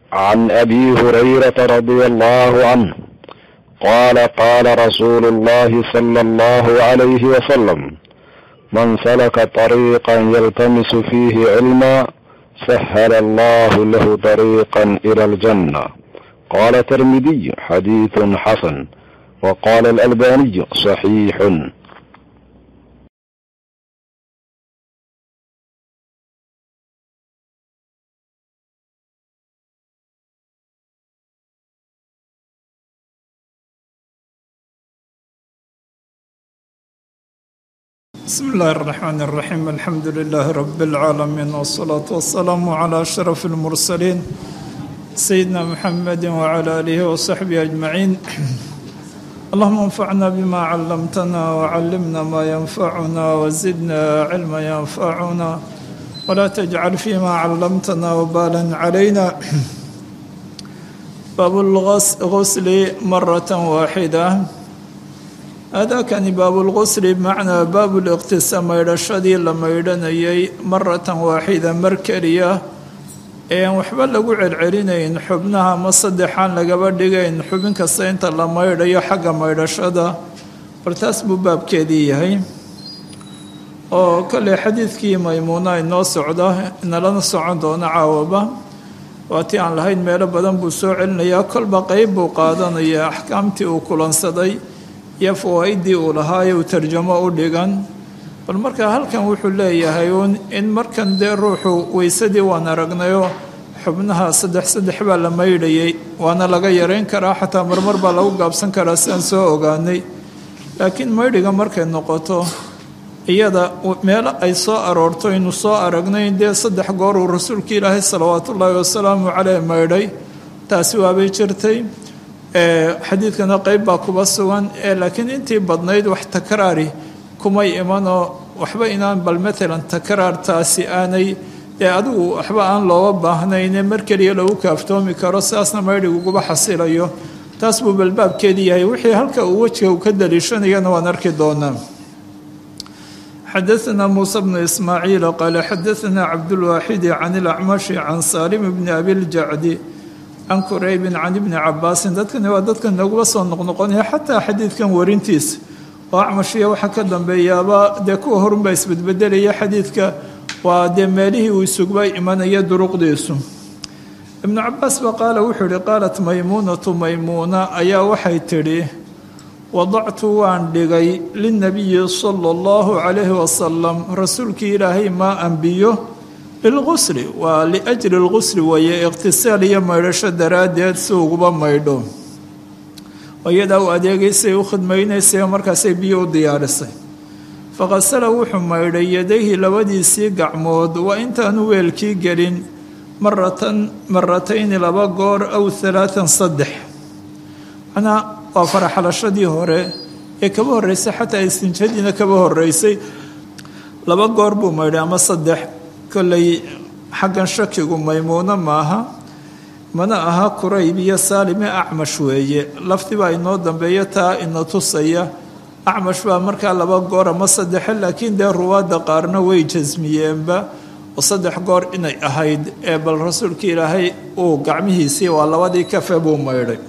عن ابي هريره رضي الله عنه قال قال رسول الله صلى الله عليه وسلم من سلك طريقا يلتمس فيه علما سهل الله له طريقا الى الجنه قال الترمذي حديث حسن وقال الالباني صحيح بسم الله الرحمن الرحيم الحمد لله رب العالمين والصلاة والسلام على أشرف المرسلين سيدنا محمد وعلى آله وصحبه أجمعين اللهم انفعنا بما علمتنا وعلمنا ما ينفعنا وزدنا علما ينفعنا ولا تجعل فيما علمتنا وبالا علينا باب الغسل مرة واحدة aadaakani baabulqusli bimacnaa baabuliqtisa maydhashadii la maydhanayay maratan waaxida mar keliya eean waxba lagu celcelinayn xubnaha ma saddexaan lagaba dhigayn xubin kasta inta la maydhayo xagga maydhashada bal taas buu baabkeedii yahay oo kale xadiidkii maymuuna inoo socda inalana socon doono caawaba waatii aan lahayn meelo badan buu soo celinayaa kolba qeyb buu qaadanayaa axkaamtii uu kulansaday iyo fawaa-idii uu lahaaye uu tarjamo u dhigan bal markaa halkan wuxuu leeyahay uun in markan dee ruuxu weysadii waan aragnayo xubnaha saddex saddex baa la maydhayay waana laga yareyn karaa xataa marmar baa lagu gaabsan karaa sidaan soo ogaanay laakiin maydhiga markay noqoto iyada meelo ay soo aroorto inuu soo aragnay dee saddex goor uu rasuulka ilaahay salawaatullaahi wasalaamu caleyh maydhay taasi waabay jirtay xadiidkana qeyb baa kuba sugan laakiin intii badnayd wax takraari kumay imanoo waxba inaan bal maalan takraartaasi aanay dee adigu waxba aan looga baahnayne mar keliya lagu kaaftoomi karo sidaasna maydhiguguba xasilayo taas buu balbaabkeedii yahay wixii halka uu wejiga uu ka daliishanayana waan arki doonaa xadaثna muuse bnu ismaaciil qaala xadaثna cabdulwaaxidi can ilacmashi can saalim bni abiljacdi can kuraybin can ibni cabaasin dadkani waa dadka naguba soo noqnoqonaya xataa xadiidkan warintiisa oo acmashiya waxaa ka dambeeyaaba dee kuwa horunbaa isbedbedelaya xadiidka waa dee meelihii uu isugba imanaya duruqdiisu ibnu cabaas ba qaala wuxuu ihi qaalat maymuunatu maymuuna ayaa waxay tidhi wadactu waan dhigay lilnabiyi sala allahu calayhi wasalam rasuulkii ilaahay maa anbiyo lilqusli waa liajli lqusli weeye iqhtisaal iyo maydhasho daraaddeed si uguba maydho iyadaa u adeegaysay u khidmaynaysay markaasay biyo u diyaarisay faqasala wuxuu maydhay yadayhi labadiisii gacmood waa intaanu weelkii gelin maratan maratayni laba goor aw halaatan saddex manaa waa faraxalashadii hore ee kaba horreysay xataa istinjadiina kaba horreysay laba goor buu maydhay ama saddex kolley xaggan shakigu maymuuno maaha mana aha kurayb iyo saalime acmash weeye lafdi baa inoo dambeeya taa ina tusaya acmash baa markaa laba goor ama saddexe laakiin dee ruwaadda qaarna way jasmiyeenba oo saddex goor inay ahayd ee bal rasuulka ilaahay uu gacmihiisii waa labadii kafe buu maydhay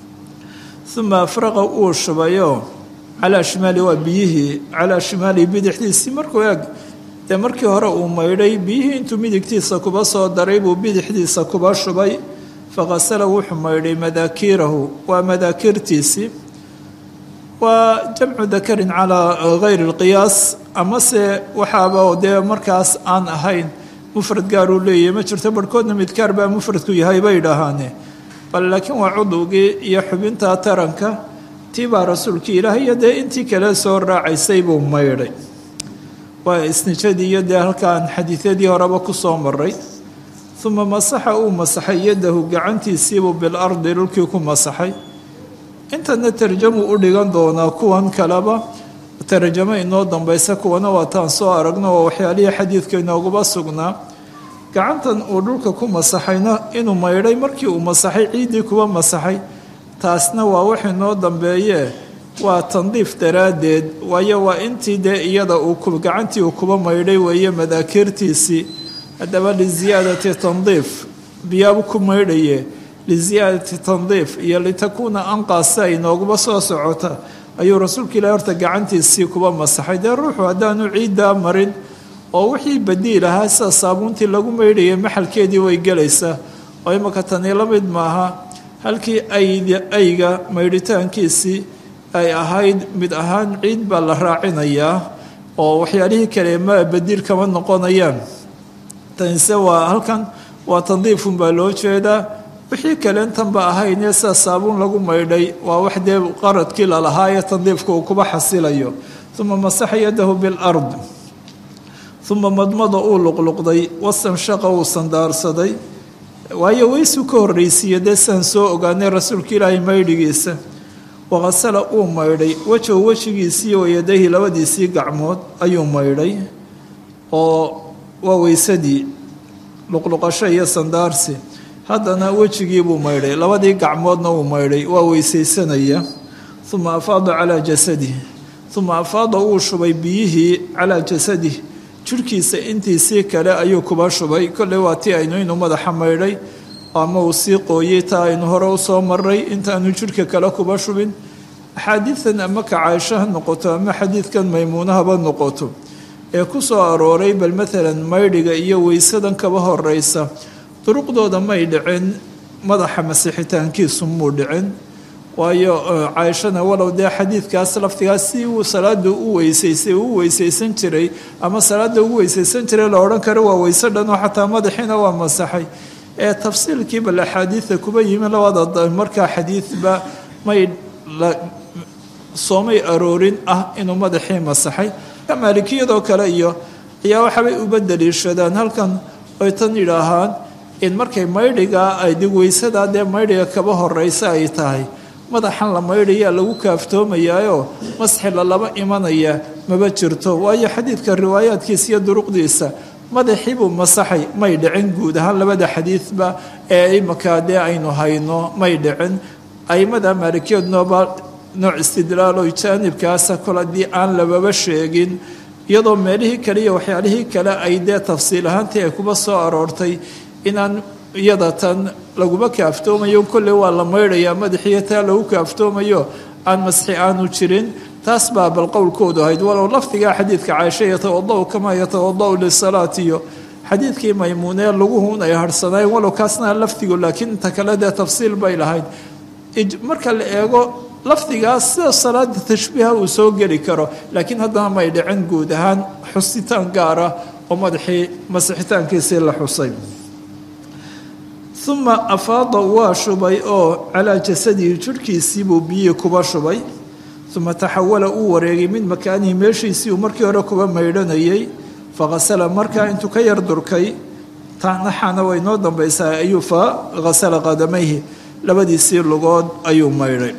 uma afraqa uu shubayo calaa shimaali waa biyihii calaa shimaali bidixdiisii markuu eeg dee markii hore uu maydhay biyihii intuu midigtiisa kuba soo daray buu bidixdiisa kuba shubay faqasala wuxuu maydhay madaakiirahu waa madaakirtiisii waa jamcu dakarin calaa gayri lqiyaas amase waxaaba dee markaas aan ahayn mufrad gaaruu leeyahy ma jirto barhkoodna midkaar baa mufradku yahay bay dhahaane bal laakiin waa cudugii iyo xubinta taranka tii baa rasuulkii ilaahay iyo dee intii kale soo raacaysay buu maydhay waa isnijadii iyo dee halkaan xadiidyadii horeba ku soo maray uma masaxa uu masaxay yadahu gacantiisiibuu bilardi dhulkii ku masaxay intana tarjamu u dhigan doonaa kuwan kaleba tarjamo inoo dambaysa kuwana waataan soo aragno waa waxyaalihii xadiidka inooguba sugnaa gacantan uu dhulka ku masaxayna inuu maydhay markii uu masaxay ciiddii kuba masaxay taasna waa wax inoo dambeeye waa tandiif daraaddeed waayo waa intii dee iyada uu gacantii uu kuba maydhay weeye madaakirtiisii haddaba liziyaadati tandiif biyaabu ku maydhaye liziyaadati tandiif iyo litakuuna anqaasa ay nooguba soo socota ayuu rasuulka ilahi horta gacantiisii kuba masaxay dee ruuxu haddaanu ciiddaa marin oo wixii badiil ahaa sida saabuuntii lagu maydhayay maxalkeedii way gelaysaa oo imaka tani la mid maaha halkii ayga maydhitaankiisii ay ahayd mid ahaan ciid baa la raacinayaa oo waxyaalihii kale ma badiil kama noqonayaan tanise waa halkan waa tandiifun baa loo jeedaa wixii kale intanba ahaynee sida saabuun lagu maydhay waa wax dee qaradkii lalahaa ee tandiifka uu kuba xasilayo uma masaxa yadahu bilard uma madmada uu luqluqday wastanshaqa uu sandaarsaday waayo weysuu ka horraysiiya dee sidaan soo ogaanay rasuulka ilaahay maydhigiisa waqasala uu maydhay wejow wejigiisii wayadayhi labadiisii gacmood ayuu maydhay oo waa weysadii luqluqasho iyo sandaarsi haddana wejigii buu maydhay labadii gacmoodna uu maydhay waa weysaysanaya uma afaada calaa jasadih uma afaada uu shubay biyihii calaa jasadih jirhkiisa intiisii kale ayuu kuba shubay kolley waa tii aynu inuu madaxa maydhay ama uu sii qooyey taa aynu hore usoo maray intaanu jirhka kale kuba shubin axaadiidan ama ka caaisho ha noqoto ama xadiidkan maymuunahaba noqoto ee ku soo arooray bal maalan maydhiga iyo weysadan kaba horeysa duruqdooda may dhicin madaxa masixitaankiisu muu dhicin waayo caaishana walow dee xadiidkaas laftigaas si uu salaada u weysaysay u weysaysan jiray ama salaada ugu weysaysan jiray la odhan karo waa weyse dhan oo xataa madaxiina waa masaxay ee tafsiilkii bal axaadiida kuba yimi labada markaa xadiidba may soomay aroorin ah inuu madaxii masaxay maalikiyadoo kale iyo ayaa waxaabay uba daliishadaan halkan ay tan yidhaahaan in markay maydhigaa ay digweysadaa dee maydhiga kaba horeysa ay tahay madaxan la maydhayaa lagu kaaftoomayaayoo masxi lalaba imanaya maba jirto waayo xadiidka riwaayaadkiisa iyo duruqdiisa madaxii buu masaxay may dhicin guud ahaan labada xadiidba ee imakaa dee aynu hayno may dhicin aimada maalikiyadnooba nooc istidlaalo jaanibkaasa kol haddii aan lababa sheegin iyadoo meelihii kale iyo waxyaalihii kale ay dee tafsiil ahaantii ay kuba soo aroortay inaan iyada tan laguma kaaftoomayo kolley waa la maydhayaa madaxiiyo taa lagu kaaftoomayo aan masxi aanu jirin taas baa bal qowlkoodu ahayd walow lafdigaa xadiidka caaisha yatawadau kamaa yatawadau lisalaati iyo xadiidkii maymuunee laguhun ay harhsanaayeen walow kaasna lafdigu laakiin inta kale dee tafsiil bay lahayd marka la eego lafdigaas sida salaada tashbiiha uu soo geli karo laakiin haddana may dhicin guud ahaan xusitaan gaara oo madaxii masixitaankiisii la xusay uma afaada waa shubay oo calaa jasadihi jirhkiisii buu biyihii kuba shubay uma taxawala uu wareegay min makaanihi meeshiisii uu markii hore kuba maydhanayay faqasala markaa intuu ka yar durkay naxana way noo dambaysaa ayuu fa hasala qadamayhi labadiisii lugood ayuu maydhay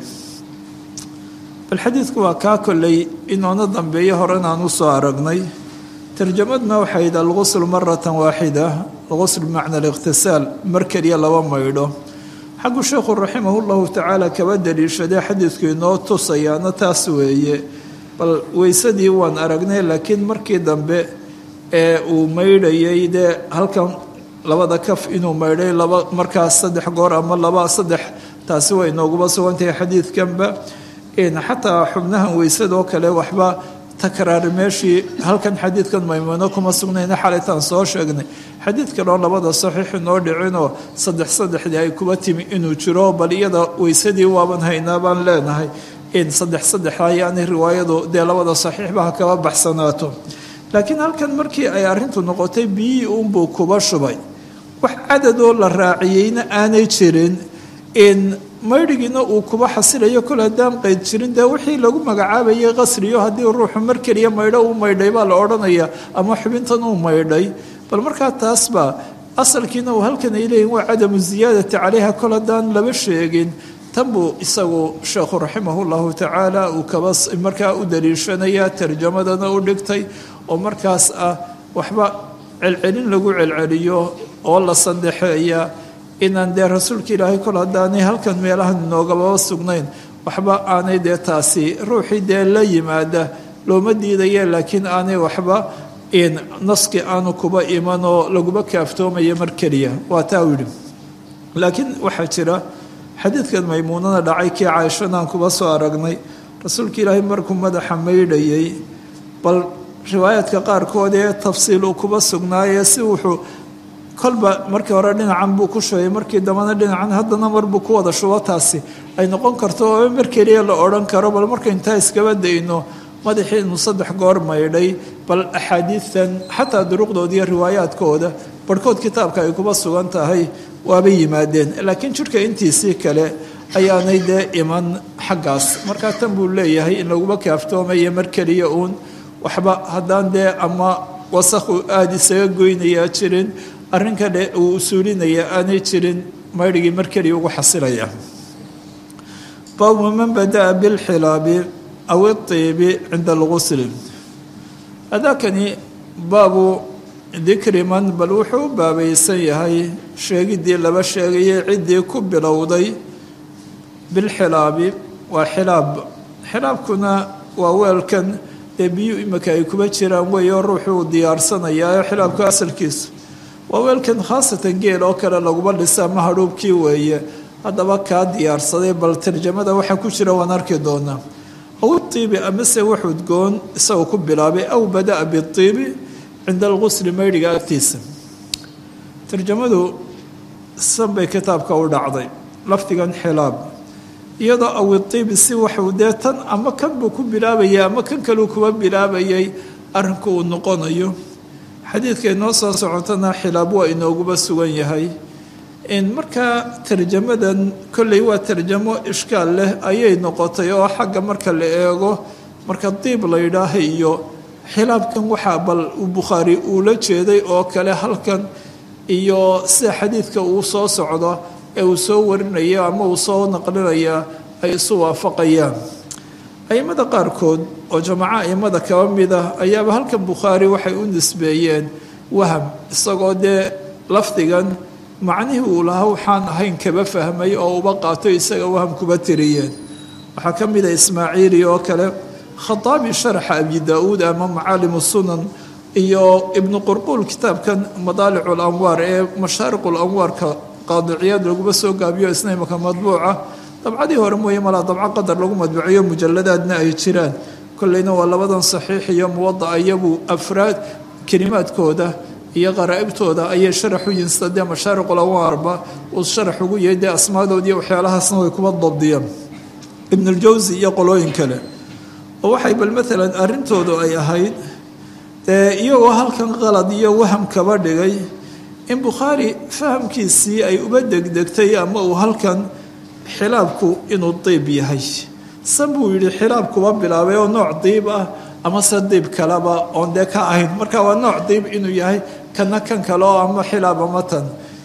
bal xadiidku waa kaa kolley inoona dambeeyo horenaan u soo aragnay tarjamadna waxayd algusl maratan waaxida algusl bimacna alikhtisaal mar keliya laba maydho xaggu sheekhu raximah llahu tacaala kaba daliishadee xadiidku inoo tusayaana taas weeye bal weysadii waan aragnay laakiin markii dambe ee uu maydhayay dee halkan labada kaf inuu maydhay laba markaas saddex goor ama laba saddex taasi way inooguba sugantahay xadiidkanba xataa xubnahan weysadoo kale waxba takraari meeshii halkan xadiidkan maymuuno kuma sugnayna xalaytaan soo sheegnay xadiid kaleo labada saxiix inoo dhicinoo saddex saddexdii ay kuba timi inuu jiro bal iyada weysadii waaban haynaa baan leenahay in saddex saddex ayaanay riwaayadu dee labada saxiixba ha kaba baxsanaato laakiin halkan markii ay arrintu noqotay biyihii uunbuu kuba shubay wax cadadoo la raaciyeyna aanay jirin in maydhigiina uu kuba xasilayo kol haddaan qayd jirin dee wixii lagu magacaabayay qasriyo haddii ruuxu mar keliya maydho uu maydhay baa la odhanaya ama xubintan uu maydhay bal markaa taasba asalkiina uu halkan ay leeyihin waa cadamu ziyaadati calayha kol haddaan laba sheegin tan buu isagu sheekhu raximahu llahu tacaala uu kaba markaa u daliishanaya tarjamadana u dhigtay oo markaas ah waxba celcelin lagu celceliyo oo la sandexeeya inaan dee rasuulka ilaahay kol haddaanay halkan meelahan inoogababa sugnayn waxba aanay dee taasi ruuxii dee la yimaada looma diidaya laakiin aanay waxba naski aanu kuba imanoo laguma kaaftoomayo mar keliya waa taa u yidhi laakiin waxaa jira xadiidkan maymuunana dhacay kii caaishanaan kuba soo aragnay rasuulka ilaahay markuu madaxa maydhayay bal riwaayaadka qaarkood ee tafsiil uu kuba sugnaayee si wuxuu kolba markii hore dhinacan buu ku shubay markii dambena dhinacan haddana marbuu ku wada shubo taasi ay noqon karto oo mar keliya la odhan karo bal marka intaa iskaba dayno madaxii inuu saddex goor maydhay bal axaadiidtan xataa duruqdooda iyo riwaayaadkooda barhkood kitaabka ay kuba sugan tahay waabay yimaadeen laakiin jidhka intiisii kale ayaanay dee iman xaggaas markaa tan buu leeyahay in laguma kaaftoomayo mar keliya uun waxba haddaan dee ama wasakhu aada isaga goynayaa jirin arrin kale uu usuulinaya aanay jirin maydhigii mar keliya ugu xasilaya baabu man badaa bilxilaabi aw iibi cinda algusli adaakani baabu dikri man bal wuxuu u baabaysan yahay sheegiddii laba sheegayay ciddii ku bilowday bilxilaabi waa xilaab xilaabkuna waa weelkan dee biyu imika ay kuba jiraan weeyo ruuxuu diyaarsanayaa xilaabka asalkiisu waa weelkan khaasatan geel oo kale laguma dhisa ama hadhuubkii weeye haddaba kaa diyaarsaday bal tarjamada waxaa ku jira waan arki doonaa aw iibi amase waxudgoon isagoo ku bilaabay aw badaa biibi cinda algusli maydhiga agtiisa tarjamadu san bay kitaabka u dhacday lafdigan xilaab iyadoo aw iibi si waxuu dee tan ama kan buu ku bilaabayay ama kan kaleu kuba bilaabayay arrinku uu noqonayo xadiidka inoo soo socotana xilaab waa inooguba sugan yahay markaa tarjamadan kolley waa tarjamo ishkaal leh ayay noqotay oo xagga marka la eego marka diib la yidhaaha iyo xilaabkan waxaa bal bukhaari uu la jeeday oo kale halkan iyo sida xadiidka uu soo socdo ee uu soo warinaya ama uu soo naqlinaya ay isu waafaqayaan aimada qaarkood oo jamaco aimada kaba mid ah ayaaba halkan bukhaari waxay u nisbeeyeen waham isagoo dee lafdigan macnihii uu lahaa waxaan ahayn kaba fahmay oo uba qaato isaga waham kuba tiriyeen waxaa ka mid a ismaaciili oo kale khataabi sharaxa abi daa-uud ama macaalimu sunan iyo ibnu qurquul kitaabkan madaalicu lanwaar ee mashaariqu lanwaarka qaadiciyaad laguma soo gaabiyo isna imaka madbuuca dabcadii hore mooye malaa dabco qadar lagu madbuciyo mujaladaadna ay jiraan kolleyna waa labadan saxiix iyo muwadaca iyagu afraad kelimaadkooda iyo qaraa'ibtooda ayay sharax u yihin sida dee mashaariqulawaarba uu sharax ugu yahay dee asmaadood iyo waxyaalahaasna way kuba dabdiyeen ibnuljawsi iyo qolooyin kale oo waxay bal maalan arrintoodu ay ahayd dee iyagoo halkan qalad iyo waham kaba dhigay in bukhaari fahamkiisii ay uba degdegtay ama uu halkan xilaabku inuu diib yahay san buu yidhi xilaab kuba bilaabay oo nooc diib ah ama se diib kaleba oon dee ka ahayn marka waa nooc diib inuu yahay kana kan kale oo ama xilaab ama tan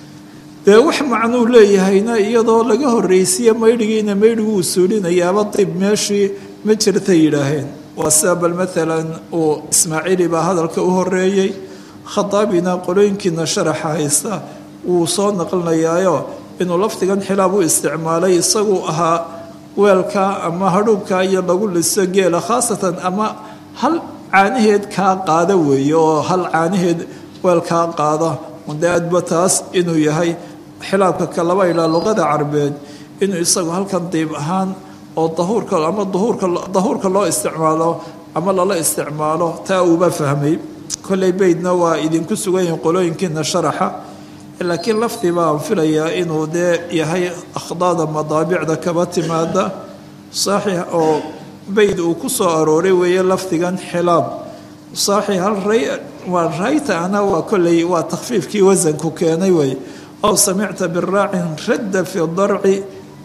dee wax macnuu leeyahayna iyadoo laga horreysiye maydhigiina maydhigu uu suulinayaaba diib meeshii ma jirtay yidhaaheen waa sida bal maalan uu ismaaciili baa hadalka u horeeyey khadaabina qolooyinkiina sharaxa haysta wuu soo naqlinayaayo inuu lafdigan xilaab u isticmaalay isaguu ahaa weelka ama hadhuubka iyo lagu liso geela khaasatan ama hal caanaheed kaa qaada weeye oo hal caanaheed weel kaa qaada de adba taas inuu yahay xilaabka kalaba ilaa luqada carbeed inuu isagu halkan diib ahaan oo dahuurka ama duhuurka dahuurka loo isticmaalo ama lala isticmaalo taa uuba fahmay kolley beydna waa idinku sugan yihiin qolooyinkiina sharaxa laakiin lafdi baan filayaa inuu dee yahay akhdaada madaabicda kaba timaada saaxiix oo beyd uu ku soo arooray weeye lafdigan xilaab saaxiix hal ray waa rayta ana waa kolley waa takhfiifkii wasanku keenay wey ow samicta biraacin radda fi darci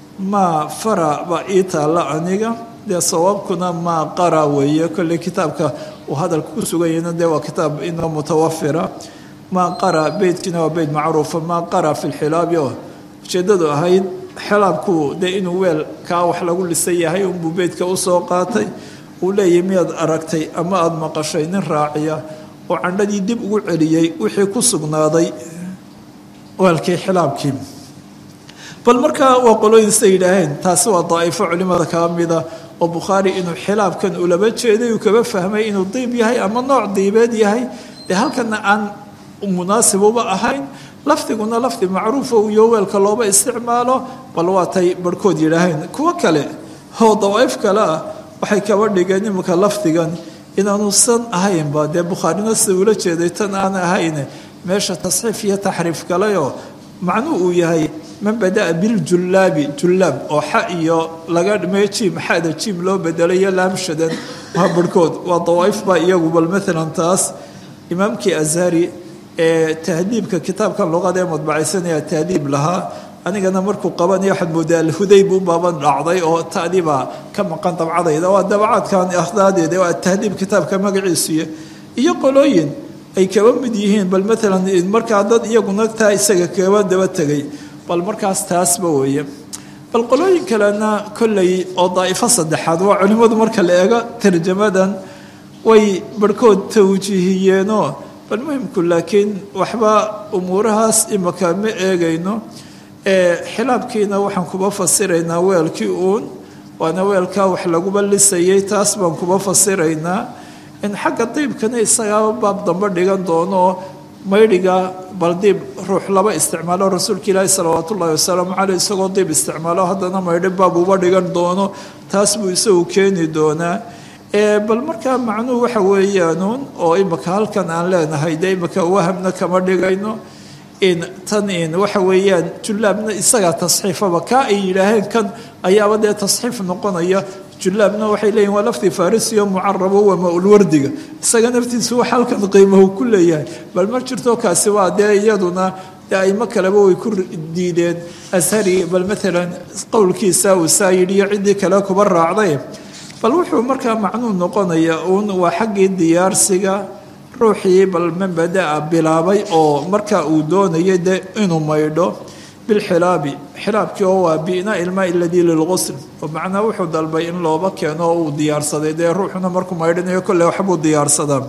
maa fara baa ii taalla aniga dee sawaabkuna maa qara weeye kolley kitaabka uu hadalka ku sugan yahina dee waa kitaab inoo mutawafira maa qara beydkiina waa beyd macruufa maa qara fi lxilaabi oo ujeeddadu ahayd xilaabku dee inuu weel kaa wax lagu lisan yahay unbuu beydka usoo qaatay uu leeyahy miyaad aragtay ama aada maqashay nin raaciya oo candhadii dib ugu celiyey wixii ku sugnaaday weelkii xilaabkii bal markaa waa qolooyin siday yidhaaheen taasi waa daa'ifo culimada kaa mida oo bukhaari inuu xilaabkan ulaba jeeday uu kaba fahmay inuu diib yahay ama nooc diibeed yahay dee halkana aan munaasib uba ahayn lafdiguna lafdi macruufa iyo weelka looba isticmaalo bal waatay barhkood yidhaaheen kuwo kale oo dawaa'if kale ah waxay kaba dhigeen iminka lafdigan inaanuusan ahaynba dee bukhaarina sida ula jeeday tan aan ahayne meesha tasxiif iyo taxriif galayoo macnuu uu yahay man badaa biljullaabi jullaab oo xa iyo laga dhimay jiim xada jiim loo bedelayo laamshadan waa barhkood waa dawaa'if baa iyagu bal maalan taas imaamkii azhari ee tahdiibka kitaabkan luqada ee madbacaysanaya tahdiib lahaa anigana markuu qabanaya waxaad moodaa alhudayb u baaban dhacday oo ta'dibaa ka maqan dabcadayda waa dabacaadkan akhdaadeeda waa tahdiib kitaabka magaciisuya iyo qolooyin ay kaba mid yihiin bal maalan markaa dad iyaguna taa isaga kaba daba tegay bal markaas taasba weeye bal qolooyin kalena kolley oo daa'ifo saddexaad waa culimmadu marka la eego tarjamadan way barhkood tawjiihiyeenoo bal muhimku laakiin waxba umuurahaas imaka ma eegayno xilaabkiina waxaan kuba fasiraynaa weelkii uun waana weelkaa wax laguba lisayay taas baan kuba fasiraynaa in xagga diibkana isagaaba baab dambe dhigan doono maydhiga bal diib ruux laba isticmaalo rasuulka ilaahi salawaat ullahi wasalaamu caleyh isagoo diib isticmaalo haddana maydhi baab uba dhigan doono taas buu isagu keeni doonaa bal markaa macnuhu waxa weeyaanuun oo imika halkan aan leenahay dee imika wahamna kama dhigayno in tan in waxa weeyaan jullaabna isagaa tasxiifaba kaa ay yidhaaheen kan ayaaba dee tasxiif noqonaya jullaabna waxay leeyihin waa lafdi farisiyo mucarabo waa ma-ulwardiga isaga naftiisu wax halkan qiimahu ku leeyahay bal ma jirto kaasi waa dee iyaduna dee aimo kaleba way ku diideen ashari bal maalan qowlkiisa uu saa yidhi iyo ciddii kale kuba raacday bal wuxuu markaa macnuu noqonaya uun waa xaggii diyaarsiga ruuxii bal man badaa bilaabay oo marka uu doonayay dee inuu maydho bilxilaabi xilaabkii oo waa bi'naa ilmaa iladii lilqusl oo macnaa wuxuu dalbay in looba keeno oo uu diyaarsaday dee ruuxuna markuu maydhanayo kolley waxbuu diyaarsadaa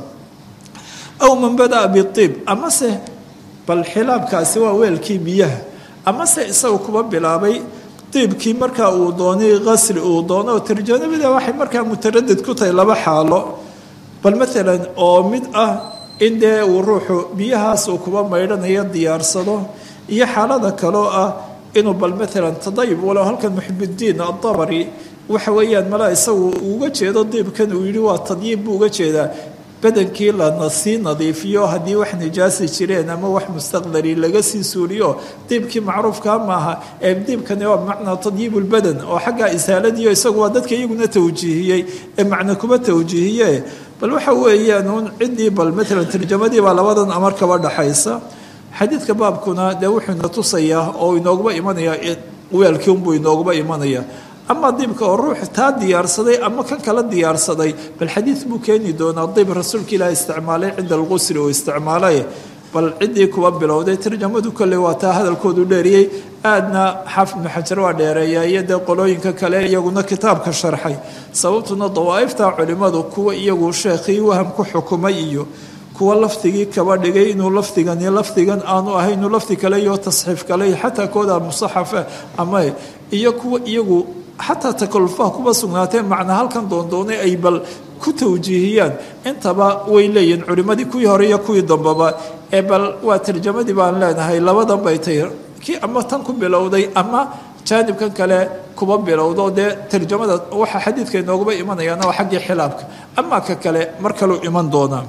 aw man badaa biiib amase bal xilaabkaasi waa weelkii biyaha amase isagu kuba bilaabay diibkii markaa uu doonay qasri uu doono oo tarjanabida waxay markaa mutaradid ku tahay laba xaalo bal maalan oo mid ah in dee uu ruuxu biyahaas uu kuba maydhanayo diyaarsado iyo xaalada kaloo ah inuu bal maalan tadayub walow halkan muxibidiin adabari waxa weeyaan malaa isagu uga jeedo diibkan uu yidhi waa tadyiib buu uga jeedaa badankii lana sii nadiifiyo haddii wax nijaasi jireen ama wax mustaqdari laga sii suuliyo diibkii macruufkaa maaha ee diibkani waa bimacnaa tadyiib lbadan oo xaggaa isaaladiio isagu waa dadka iyaguna tawjiihiyey ee macna kuba tawjiihiye bal waxa weeyaan uun ciddii bal maalan tarjamadii baa labadan amar kaba dhaxaysa xadiidka baabkuna dee wuxuu ina tusayaa oo inooguba imanaya weelkii unbuu inooguba imanaya ama diibka oo ruux taa diyaarsaday ama kan kala diyaarsaday bal xadiid buu keeni doonaa diib rasuulka ilaah isticmaalay cinda alqusri uu isticmaalay bal ciddii kuwa bilowday tarjamadu kolley waa taa hadalkoodu dheeriyey aadna xaafid ibnu xajar waa dheereeya iyo dee qolooyinka kale iyaguna kitaabka sharxay sababtuna dawaa'ifta culimmadu kuwa iyagu sheekhii waham ku xukumay iyo kuwa lafdigii kaba dhigay inuu lafdigani lafdigan aanu ahay inuu lafdi kale iyo tasxiif kale xataa kooda musaxafa ama iyo kuwa iyagu xataa takallufaha kuba sugnaatee macna halkan doondoonay ay bal ku tawjiihiyaan intaba way leeyihin culimmadii kuwii hore iyo kuwii dambaba ee bal waa tarjamadii baan leenahay labadan bay tahy kii ama tan ku bilowday ama jaanibkan kale kuba bilowdo dee tarjamada waxa xadiidka inooguba imanayaana waa xaggii xilaabka ama ka kale mar kaleu iman doonaa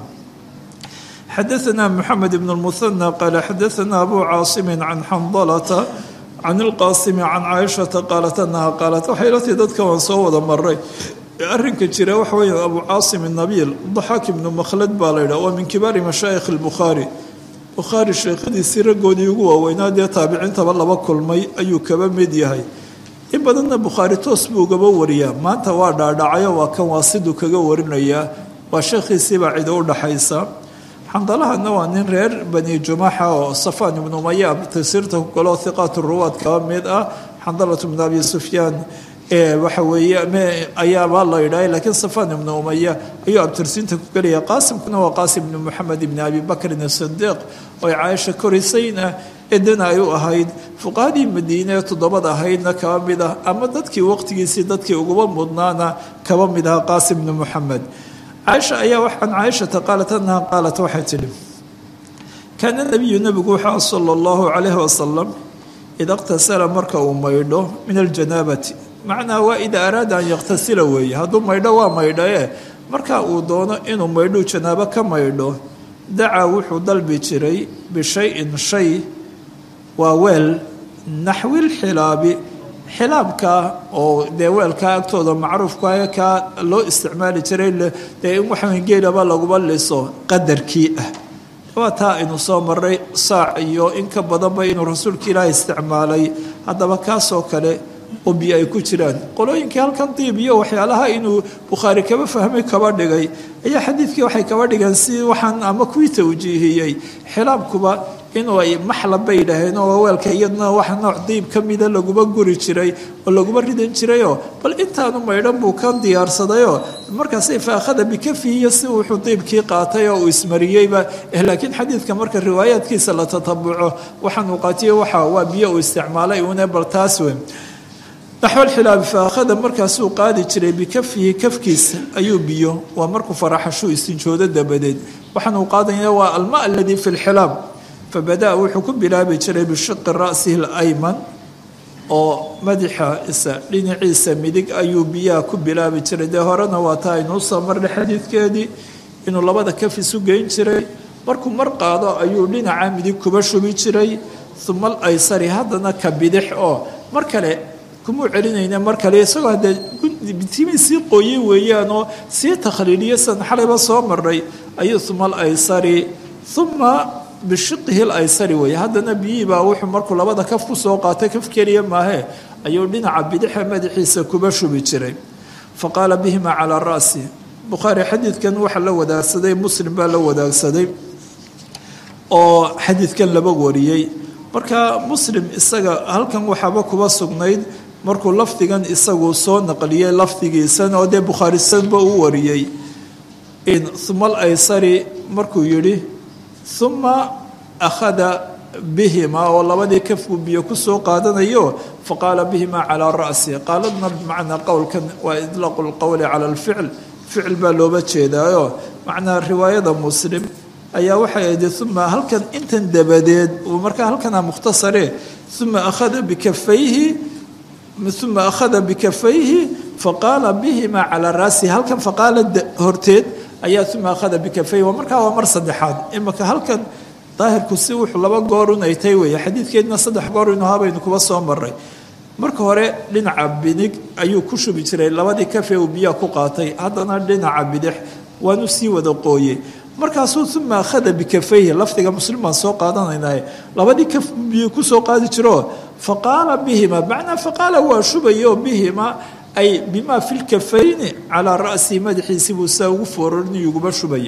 xadaثna mxamed bn اlmuhanى qaala xadaثna abu caasimi can xandalata can ilqaasimi can caaishata qaalat anaha qaalat waxay la tii dadka waan soo wada maray arrinka jira waxa weya abu caasim nabiil daxaak ibnu makhlad baa la yidhah waa min kibaari mashaayikh اlbukhaari bukhaari sheekhadiisii raggoodii ugu waaweynaa dee taabiciintaba laba kulmay ayuu kaba mid yahay in badanna bukhaari toos buu gaba wariyaa maanta waa dhaadhacayo waa kan waasiduu kaga warinayaa waa sheekhiisiibaa cida u dhaxaysa xandalahana waa nin reer bani jumaxa oo safaan ibnu umaya tasiirta ku galo hiqaat ruwaad kaba mid ah xandalatu bn abi sufyaan waxa weeye ayaabaa la yidhahay laakiin safaan ibnu umaya ayuu abtirsiinta ku gelaya qaasimkuna waa qaasim ibnu moxamed ibni abi bakrin asidiiq oo ay caaisha korisayna edana ay u ahayd fuqahadii madiine ee toddobada ahaydna kaba mid ah ama dadkii waqtigiisii dadkii uguba mudnaana kaba mid aha qaasim ibnu moxamed caaisha ayaa can caaishata qaalat anaha qaalat waxay tidhi kaana nabiyu nebigu wuxuu sala allahu calayhi wasalam ida iqtasala marka uu maydho min aljanaabati macnaa waa idaa araada an yaktasila weeye hadduu maydho waa maydho ee marka uu doono inuu maydhuu janaabo ka maydho dacaa wuxuu dalbi jiray bishayin shay waa weel naxwilxilaabi xilaabka oo dee weelkaa agtooda macruufka kaa loo isticmaali jiray dee in waxaa geelaba laguba liso qadarkii ah waa taa aynu soo maray saac iyo in ka badanba inuu rasuulka ilaahi isticmaalay haddaba kaasoo kale oo biyo ay ku jiraan qolooyinkii halkan diib iyo waxyaalaha inuu bukhaari kaba fahmay kaba dhigay ayaa xadiidkii waxay kaba dhigeen si waxaan ama kuwii tawjiihiyey xilaabkuba inuu ay maxlab bay yidhaaheen oo weelka iyadna wax nooc diib ka mida laguma guri jiray oo laguma ridan jirayoo bal intaanu maydhan buu ka diyaarsadayoo markaasay faakhada bikafihiiyo si wuxuu diibkii qaatay oo uu ismariyeyba laakiin xadiidka marka riwaayaadkiisa la tatabuco waxaanuu qaatiyo waxa waa biyo uu isticmaalay uune bal taas weyn naxwalxilaabi faakhada markaasuu qaadi jiray bikafihi kafkiisa ayuu biyo waa markuu faraxashuu istinjoodo dabadeed waxaanuu qaadaya waa alma aladii fi lxilaab fabada-a wuxuu ku bilaabi jiray bishiqi ra'sihi alayman oo madaxa isa dhinaciisa midig ayuu biyaha ku bilaabi jiray dee horena waa taa aynuu soo marnay xadiidkeedii inuu labada kaf isu geyn jiray markuu mar qaado ayuu dhinaca midig kuba shubi jiray uma alaysari haddana ka bidix oo mar kale kumuu celinayna mar kale isagoo haddee timii sii qooyey weeyaanoo sii takhliiliya san xalayba soo marnay ayuu uma alaysari uma bishiqihi laysari weeye haddana biyihiibaa wuxuu markuu labada kaf ku soo qaatay kaf keliya maahe ayuu dhinaca bidixa madaxiisa kuba shubi jiray fa qaala bihima calaa ra'si bukhaari xadiidkan waxaa la wadaagsaday muslim baa la wadaagsaday oo xadiidkan laba wariyey marka muslim isaga halkan waxaaba kuba sugnayd markuu lafdigan isagu soo naqliyey lafdigiisan oo dee bukhaarisanba u wariyey uma alaysari markuu yidhi uma akhada bihima oo labadii kafku biyo kusoo qaadanayo faqaala bihima calaa ra'si qaaladna bimacnaa qowlkan waa idlaaqu lqowli cala alficl ficil baa looba jeedaayo macnaa riwaayada muslim ayaa waxay ahayd uma halkan intan dabadeed markaa halkana mukhtasare uma akhada bikafayhi uma akhada bikafayhi faqaala bihima calaa ra'si halkan faqaala horteed ayaa uma akhada bikafayhi waa markaa waa mar saddexaad imaka halkan daahirku si wuxuu laba goor unay tay weeye xadiidkeedna saddex goor inu habaynu kuba soo maray marka hore dhinaca bidig ayuu ku shubi jiray labadii kafe uu biyaha ku qaatay haddana dhinaca bidix waanu sii wada qooyey markaasuu uma akhada bikafayhi lafdiga muslim baan soo qaadanaynaye labadii kaf biyo kusoo qaadi jiro faqaala bihima macnaa faqaala waa shubayo bihima ay bimaa fi lkafayni calaa ra'sihi madaxiisii buu saa ugu foororniyuguba shubay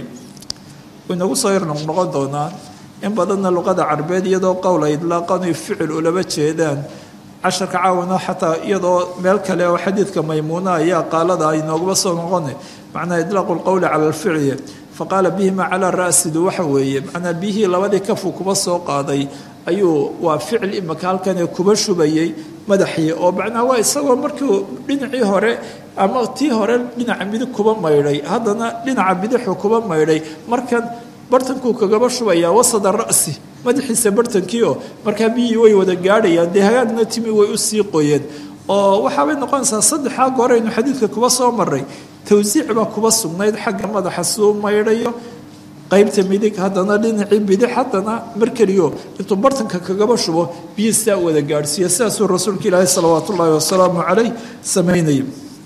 inagu soo yar noqnoqon doonaa in badanna luqada carbeed iyadoo qowl ay idlaaqanu ficil ulaba jeedaan casharka caawana xataa iyadoo meel kale oo xadiidka maymuuna ayaa qaalada ay noogaba soo noqona macnaa idlaaqu lqowli cala alficli faqaala bihima calaa ra'sidu waxa weeye macnaa biyihii labadii kafu kuba soo qaaday ayuu waa ficil imaka halkanee kuba shubayey madaxii oo macnaa waa isagoo markuu dhinacii hore ama tii hore dhinaca midig kuba maydhay haddana dhinaca bidixu kuba maydhay markan bartankuu kagaba shubayaa wasada ra'si madaxiisa bartankiioo markaa biyihii way wada gaadhayaan dee hagaagna timi way usii qoyeen oo waxaabay noqonaysaa saddexaa gooraynu xadiidka kuba soo maray tawsiic baa kuba sugnayd xagga madaxa suu maydhayo qaybta midig haddana dhinacii bidix haddana mar keliyo intuu bartanka kagaba shubo biyi sidaa wada gaadhsiiya sidaasuu rasuulka ilaahi salawaat ullaahi wasalaamu calayh samaynayay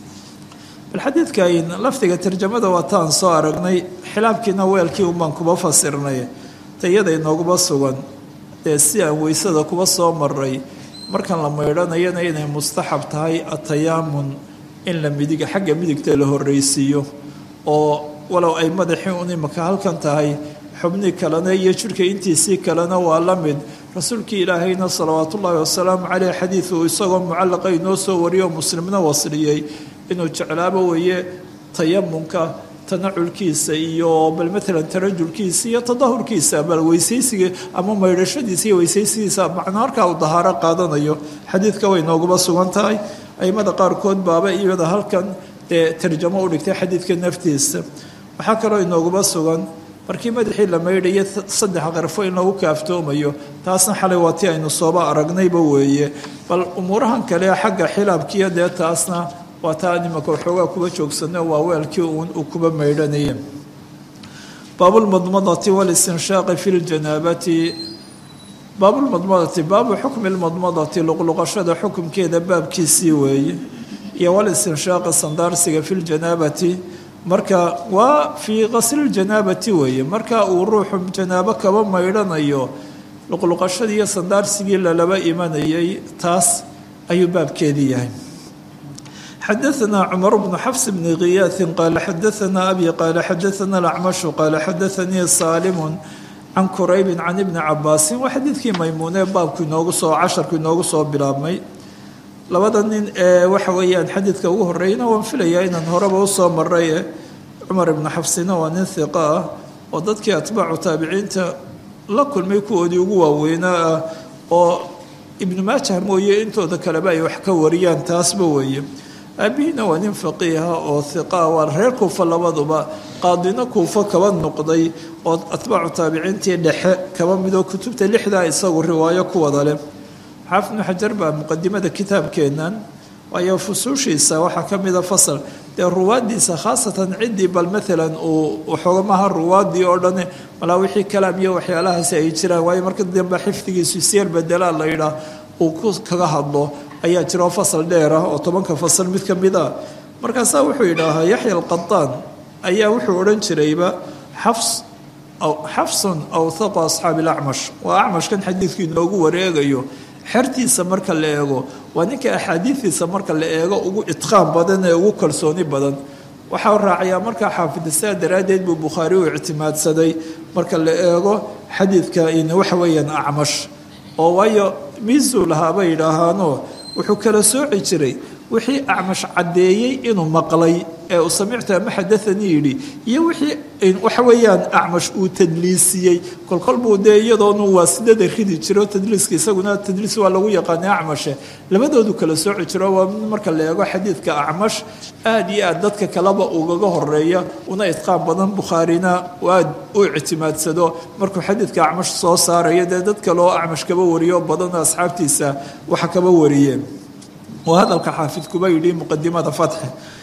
bal xadiidkan lafdiga tarjamada waataan soo aragnay xilaabkiina weelkii unbaan kuba fasirnay tayada inooguma sugan dee si aan weysada kuba soo maray markan la maydhanayana inay mustaxab tahay atayaamun in la midiga xagga midigta la horreysiiyo oo walow ay madaxii un imaka halkan tahay xubnii kalena iyo jidhka intiisii kalena waa la mid rasuulkii ilaahayna salawaat ullaahi wasalaamu caleyh xadiidu isagoo mucallaqa inoo soo wariyo muslimna wasliyey inuu jeclaabo weeye tayamunka tanaculkiisa iyo bal maalan tarajulkiisa iyo tadahurkiisa bal weysaysiga ama maydhashadiisa iyo weysaysigiisa macnaa markaa uu dahaaro qaadanayo xadiidka way nooguma sugan tahay aimada qaarkood baaba iyada halkan dee tarjamo u dhigtay xadiidka naftiisa waxaa kaloo inooguma sugan markii madaxii la maydhayo saddex qarfo in lagu kaaftoomayo taasna xalay waa ti aynu sooba aragnayba weeye bal umuurahan kale xagga xilaabkiiyo dee taasna waa taa nimaka waxoogaa kuba joogsano waa weelkii uun uu kuba maydhanaya baabulmadmadati walistinshaaqi fi ljanaabati baabulmadmadati baabu xukmi lmadmadati luqluqashada xukumkeeda baabkiisii weeye iyo walistinshaaqi sandaarsiga fi ljanaabati marka waa fii qasliljanaabati weeye marka uu ruuxu janaabo kaba maydhanayo luqluqashadii iyo sandaarsigii lalaba imanayay taas ayuu baabkeedii yahay xadaثna cmar bnu xafs bni khiyaasi qaala xadaثna abi qaala xadaثna acmashu qaala xadaثanii saalimu can kuraybi can ibni cabaasin waa xadiidkii maymuune baabku inoogu soo casharku inoogu soo bilaabmay labada nin ee waxa weeyaan xadiidka ugu horreeyana waan filayaa inaan horeba usoo maray cumar ibnu xafsina waa nin hiqa ah oo dadkii atbaacu taabiciinta la kulmay kuwoodii ugu waaweynaa ah oo ibnu maajah mooye intooda kaleba ay wax ka wariyaan taasba weeye aabihiina waa nin faqiiha oo hiqaa waa reer kuufa labaduba qaadino kuufo kaba noqday oo atbaacu taabiciintii dhexe kaba midoo kutubta lixdaa isagu riwaayo ku wada leh xaafid ibnu xajar baa muqadimada kitaabkeennan waayo fusuushiisa waxaa ka mida fasal dee ruwaaddiisa khaasatan ciddii bal maalan uu waxoogamaha ruwaaddii oo dhan malaa wixii kalaam iyo waxyaalahaasi ay jiraan waayo marka dambe xifdigiisu siyar bedelaa la yidhaah uu ku kaga hadlo ayaa jiro fasal dheer ah oo tobanka fasal mid ka mid ah markaasaa wuxuu yidhaahaa yaxya alqadaan ayaa wuxuu odhan jirayba xafs xafsun awthaqu asxaabi alacmash waa acmashkan xadiidku inoogu wareegayo xertiisa marka la eego waa ninka axaadiidiisa marka la eego ugu idqaan badan ee ugu kalsooni badan waxaa raacayaa markaa xaafidsaa daraaddeed buu bukhaari u ictimaadsaday marka la eego xadiidka waxa weeyaan acmash oo waayo miisuu lahaaba yidhaahaano wuxuu kala sooci jiray wixii acmash caddeeyey inuu maqlay ee uu samictu ama xadaanii yidhi iyo wixii waxa weeyaan acmash uu tadliisiyey kolkol buu dee iyadoonu waasidada ridi jiro tadliiska isaguna tadliis waa lagu yaqaana acmashe labadoodu kala sooci jiro waa mid marka la eego xadiidka acmash aad iyo aad dadka kaleba ugaga horeeya una idqaan badan bukhaarina aad u ictimaadsado markuu xadiidka acmash soo saarayo dee dad kaleoo acmash kaba wariyo badan asxaabtiisa waxa kaba wariyeen waa hadalka xaafid kuba yidhi muqadimada fatxi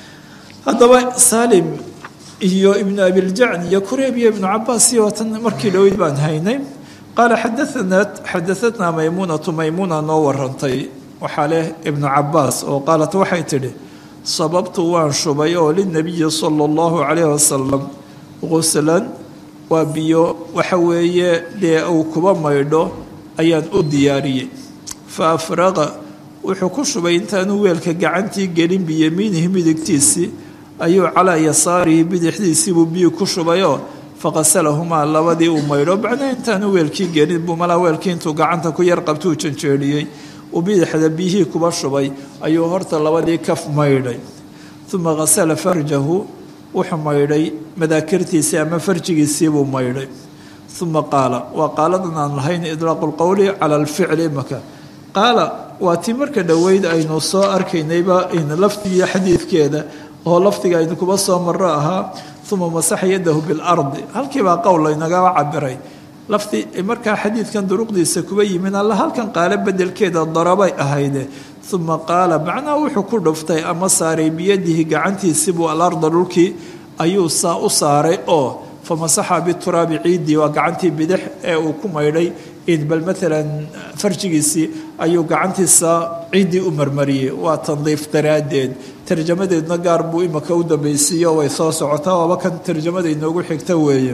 haddaba saalim iyo ibnu abiljacni iyo kureyb iyo ibnu cabaas iyo tan markii dhoweyd baan haynay qaala xadaanat xadaatnaa maymuunatu maymuuna noo warantay waxaa leh ibnu cabaas oo qaalat waxay tidhi sababtu waan shubay oo linabiyi sala allahu calayh wasalam quslan waa biyo waxa weeye dee uu kuba maydho ayaan u diyaariyey fa afraqa wuxuu ku shubay intaanu weelka gacantii gelin biyamiinihi midigtiisii ayuu calaa yasaarihi bidixdiisiibuu biyu ku shubayoo faqasalahumaa labadii uu maydho bacna intaanu weelkii gelin buu malaa weelkii intuu gacanta ku yar qabtuu janjeedhiyey uu bidixda biyihii kuba shubay ayuu horta labadii kaf maydhay uma qasala farjahu wuxuu maydhay madaakirtiisii ama farjigiisiibuu maydhay uma qaala waa qaaladan aan lahayn idlaaqu lqowli cala alficli imaka qaala waa tii marka dhoweyd aynu soo arkaynayba lafdigiiyo xadiidkeeda oo lafdiga aynu kuba soo maro ahaa uma masaxa yadahu bilardi halkiibaa qowl laynagaba cabiray lafdi markaa xadiidkan duruqdiisa kuba yimin alla halkan qaalo bedelkeeda darabay ahayde uma qaala macnaha wuxuu ku dhuftay ama saaray biyadihi gacantiisibuu alarda dhulkii ayuu saa u saaray oo famasaxa bituraabi ciidii waa gacantii bidix ee uu ku maydhay bal maalan farjigiisii ayuu gacantiisa ciiddii u marmariyey waa tandiif daraaddeed tarjamadeedna gaar buu imaka u dambaysiiyo way soo socotaa waaba kan tarjamada inoogu xigta weeye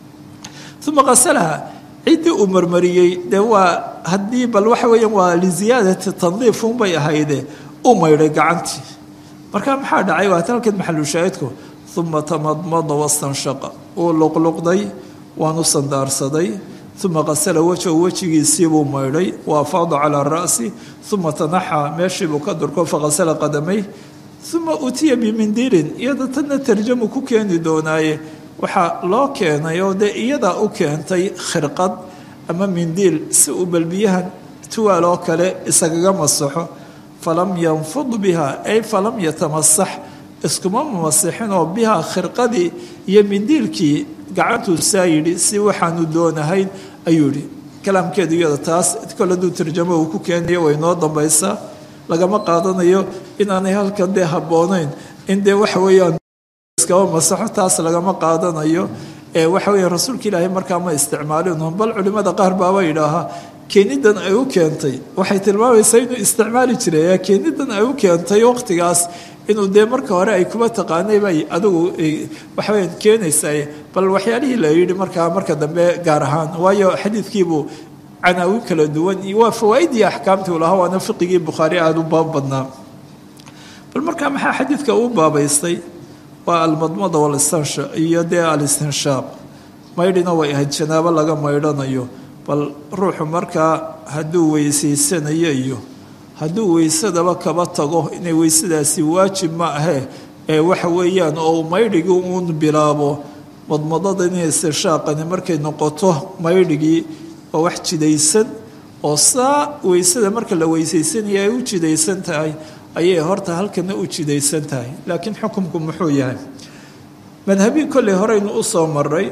uma qasalaha ciddii uu marmariyey dee waa haddii bal waxa weeyaan waa liziyaadati tandiif unbay ahayde u maydhay gacantii marka maxaa dhacay waa talkan maxalushaahidku uma tamadmada wastanshaqa uu luqluqday waanu sandaarsaday uma qasala wajhu wejigiisiibuu maydhay wa afaada calaa ra'si uma tanaxaa meeshiibuu ka durko faqasala qadamay uma utiya bimindiilin iyada tanna tarjamu ku keeni doonaaye waxaa loo keenay oo dee iyadaa u keentay khirqad ama mindiil si uu balbiyahan tuwaal oo kale isagaga masaxo falam yanfud biha ay falam yatamasax iskuma masixin oo bihaa khirqadii iyo mindiilkii gacantuu saa yidhi si waxaanu doonahayn ayuu yidhi kalaamkeedu iyada taas kol hadduu tarjamo uu ku keenayo way noo dambaysaa lagama qaadanayo inaanay halkan dee habboonayn in dee waxa weeyaan iskaba masaxo taas lagama qaadanayo ee waxa weya rasuulka ilaahay markaa ma isticmaalin bal culimmada qaar baaba yidhaahaa keenidan ay u keentay waxay tilmaamaysaa inuu isticmaali jiray keenidan ay u keentay waqtigaas inuu dee marka hore ay kuba taqaanay bay adigu waxaweya keenaysaa bal waxyaalihii la yidhi markaa marka dambe gaar ahaan waayo xadiidkiibuu canaawin kala duwan waa fawaaidii axkaamtii u lahaa waana fiqigii bukhaari aada u baab badnaa bal markaa maxaa xadiidka uu baabaystay waa almadmada walistansha iyo dee alistinshaaq maydhina way ahayd janaabo laga maydhanayo bal ruuxu markaa hadduu weysaysanayo iyo hadduu weysadaba kaba tago inay weysadaasi waajib ma ahee ee waxa weeyaan oo maydhigii uun bilaabo madmadada inay istinshaaqani markay noqoto maydhigii waa wax jidaysan oo saa weysada marka la weysaysanaya ay u jidaysan tahay ayay horta halkana u jidaysan tahay laakiin xukumku muxuu yahay madhabii kolley horeynu usoo maray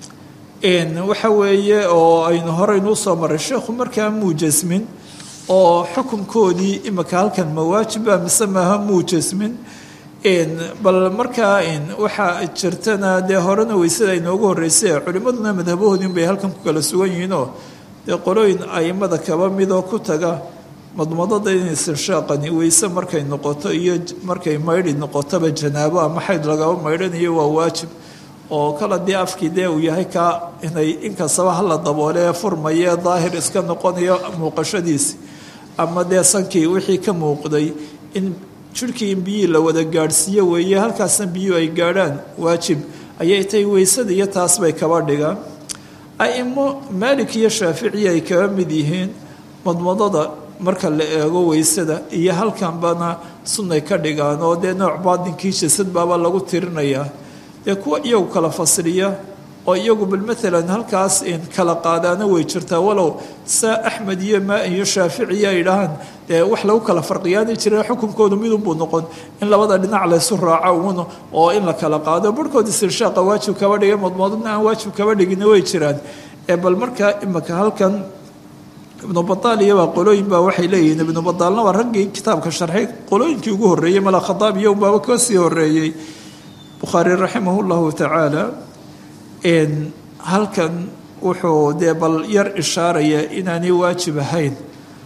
waxa weeye oo aynu horeynu usoo maray sheekhu markaa muu jasmin oo xukumkoodii imika halkan mawaajiba mise maaha muu jasmin bal markaa waxaa jirtana dee horena weysada inoogu horreysay culimmaduna madhabahoodii bay halkan ku kala sugan yihiinoo dee qolooyin aimada kaba midoo ku taga madmadada in istinshaaqani weyse markay noqoto iyo markay maydhi noqotoba janaabo ama xayd lagaba maydhanayo waa waajib oo kala dee afkii dee uu yahay kaa inay inkastaba hala daboolee furmaye daahir iska noqonayo muuqashadiisi ama dee sankii wixii ka muuqday in jirhkii in biyihii la wada gaadhsiiyo weeye halkaasna biyuhu ay gaadhaan waajib ayay tahay weysada iyo taas bay kaba dhigaan aimo maalik iyo shaaficiya ay kaba mid yihiin madmadada marka la eego weysada iyo halkanbana sunnay ka dhigaan oo dee nooc baadinkii jasad baaba lagu tirinayaa dee kuwa iyagu kala fasliya oo iyagu bal maalan halkaas kala qaadaana way jirtaa walow saa axmed iyo maa iyo shaaficiya ay dhahaan dee wax lagu kala farqiyaani jira xukunkoodu midunbuu noqon in labada dhinac laysu raaco uun oo in la kala qaado barhkood istirshaaqa waajib kaba dhigay madmadadna aan waajib kaba dhigina way jiraan ee bal markaa imika halkan ibnu badaaliya waa qolooyin baa waxay leeyihiin ibnu badaalna waa raggii kitaabka sharxay qolooyinkii ugu horreeyey mala khadaab iyo unbaaba ka sii horreeyey bukhaari raximah llahu tacaala halkan wuxuu dee bal yar ishaaraya inaanay waajib ahayn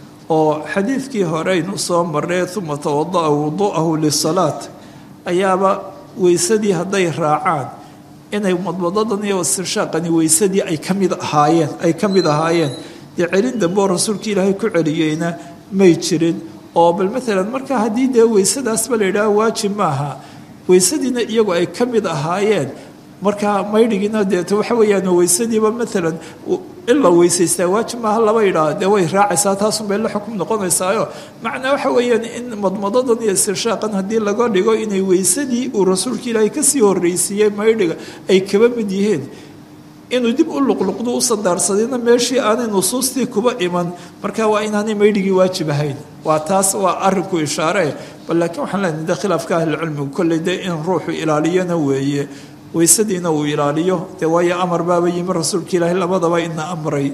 oo xadiidkii horeynu soo maree uma tawada'a wudu'ahu lisalaat ayaaba weysadii hadday raacaan inay madmadadan iyo istirshaaqani weysadii ay ka mid ahaayeen ay ka mid ahaayeen dee celin dambe oo rasuulka ilaahay ku celiyeyna may jirin oo bal maalan marka haddii dee weysadaasba la yidhaha waajib maaha weysadiina iyagu ay ka mid ahaayeen marka maydhigiina deeto waxa weeyaan weysadiiba maalan in la weysaystaa waajib maaha laba yidhaah dee way raacaysaa taasunbay la xukum noqonaysaayo macnaa waxa weeyaan in madmadadan iyo istirshaaqan haddii laga dhigo inay weysadii uu rasuulka ilaahay kasii horreysiiyey maydhiga ay kaba mid yihiin inuu dib u luqluqdo u sandaarsadayna meeshii aanay nusuustii kuba iman marka waa inaanay maydhigii waajib ahayn waa taas waa arinku ishaare bal laakiin waxaan leenahay de khilaafka ahlicilmigu kolley dee in ruuxu ilaaliyana weeye weysadiina uu ilaaliyo dee waayo amar baaba yimi rasuulka ilaahay labadaba ina amray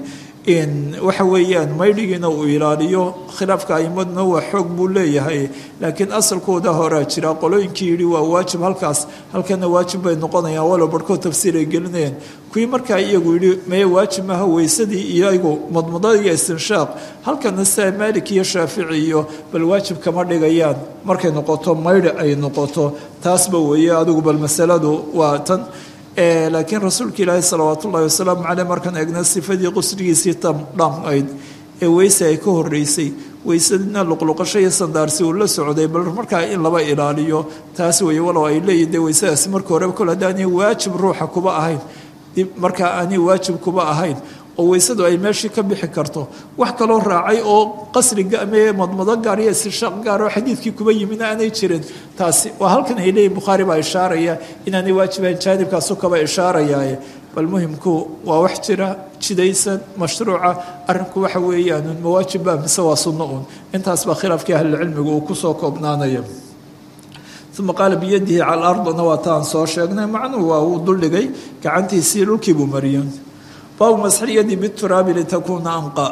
waxa weeyaan maydhigiina uu ilaaliyo khilaafka aimaduna waa xoog buu leeyahay laakiin asalkooda horaa jira qolooyinkii yidhi waa waajib halkaas halkana waajib bay noqonayaan walow barhkood tafsiir ay gelinayaan kuwii markaa iyagu yidhi meye waajib maaha weysadii iyagu madmadada iyo istinshaaq halkana saa maalik iyo shaafici iyo bal waajib kama dhigayaan markay noqoto maydhi ay noqoto taasba weeye adigu bal masaladu waa tan laakiin rasuulka ilaahi salawaat ullahi wasalaamu caleyh markaan eegna sifadii qusrigiisii dhammayd ee weyse ay ka horeysay weysadina luqluqasho iyo sandaarsi uu la socday bal markaa in laba ilaaliyo taas weeye walow ay leeyihin dee weysadaasi marka horeba kol haddaanay waajib ruuxa kuba ahayn dib markaa aanay waajib kuba ahayn oo weysadu ay meeshii ka bixi karto wax kaloo raacay oo qasriga ama madmado gaar iyo istirshaaq gaar oo xadiidkii kuba yimina aanay jirin taasi waa halkan ay leeyihin bukhaari baa ishaaraya inaanay waajibahayn jaanibkaasu kaba ishaarayaaye bal muhimku waa wax jira jidaysan mashruuca arrinku waxa weeyaan mawaajibba mise waa sunno un intaas baa khilaafkii ahlilcilmigu uu kusoo koobnaanaya uma qaala biyadihi cala ardna waa taan soo sheegnay macnuhu waa uu duldhigay gacantiisii dhulkii buu mariyey baabu masxilyadi bituraabi litakuuna anqa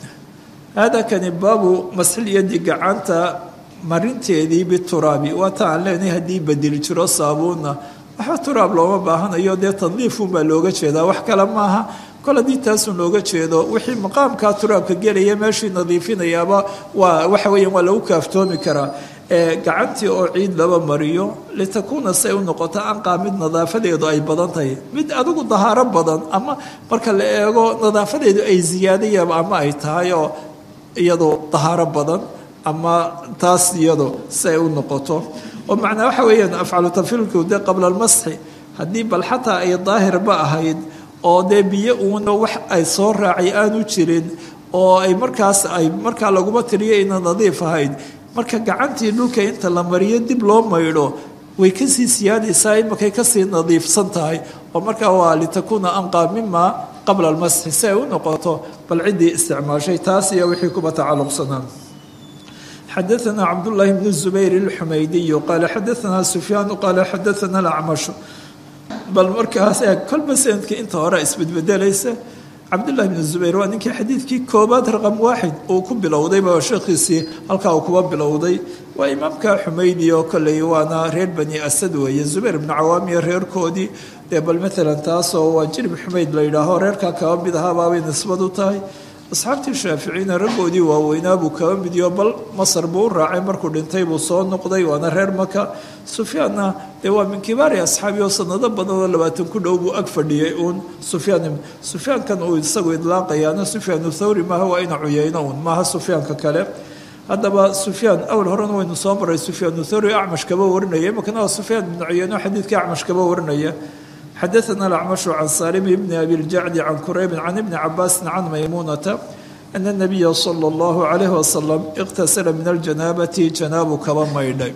hada kani baabu masxilyadi gacanta marinteedii bituraabi waa ta aan leenahay haddii bedeli jiro saabuunna waxba turaab looma baahanayo dee tadliifunbaa looga jeedaa wax kale maaha kol haddii taasun looga jeedo wixii maqaamkaa turaabka gelaya meeshii nadiifinayaaba waa waxa weeyaan waa lagu kaaftoomi karaa gacantii oo ciid laba mariyo litakuuna say u noqoto anqaa mid nadaafadeedu ay badan tahay mid adigu dahaaro badan ama marka la eego nadaafadeedu ay ziyaadayaba ama ay tahay oo iyadu dahaaro badan ama taas iyado si ay u noqoto oo macnaa waxa weeyaan afcalu tafilku de qabla almasxi haddii bal xataa ay daahirba ahayd oo dee biyo uuna wax ay soo raacay aanu jirin oo ay markaas ay markaa laguma tiriyo ina nadiif ahayd marka gacantii dhulka inta la mariyo dib loo maydho way kasii siyaadaysaa imakay kasii nadiifsan tahay oo markaa waa litakuuna anqaa mima qabla almasxi si ay u noqoto bal ciddii isticmaashay taas iyo wixii kuba tacalluqsanaa xadaثna cabdالlahi bn الزubayr الxumaydiyu qaala xadaثna sufyaan qaala xadaثna اlacmash bal markaas eeg kolba sanadkii inta hore isbedbedelaysa cabdullahi bn zubayr waa ninkii xadiidkii koobaad raqam waaxid uu ku bilowdayba sheekhiisii halkaa uu kuba bilowday waa imaamka xumaydi oo kolley waana reer bani asad weeye zubayr bnu cawaamiya reerkoodii dee bal maalan taasoo waa jirib xumayd la yidhaaho reerkaa kaba mid ahaabaabay nisbad u tahay asxaabtii shaaficiina raggoodii waaweynaa buu kaba midiyo bal masar buu u raacay markuu dhintay buu soo noqday waana reer maka sufyaanna dee waa min kibaari asxaabi oo sanado badan oo labaatan ku dhow buu ag fadhiyey uun sufyaan sufyaankan uu isagu idlaaqayaana sufyaanu thawri maaha waa ina cuyeyno uun maaha sufyaanka kale haddaba sufyaan awal horena waynu soo maray sufyaanu thawri acmash kaba warinaya imakana waa sufyaan ibnu cuyeyno xadiidkii acmash kaba warinaya xadaثna الأcmaشh can salim bn abi اljacdi can kuraybi can ibni cabaasi can maymuunata ana الnabiya salى اllahu عalayh wasalam اqtasala min aljanaabati janaabu kaba maydhay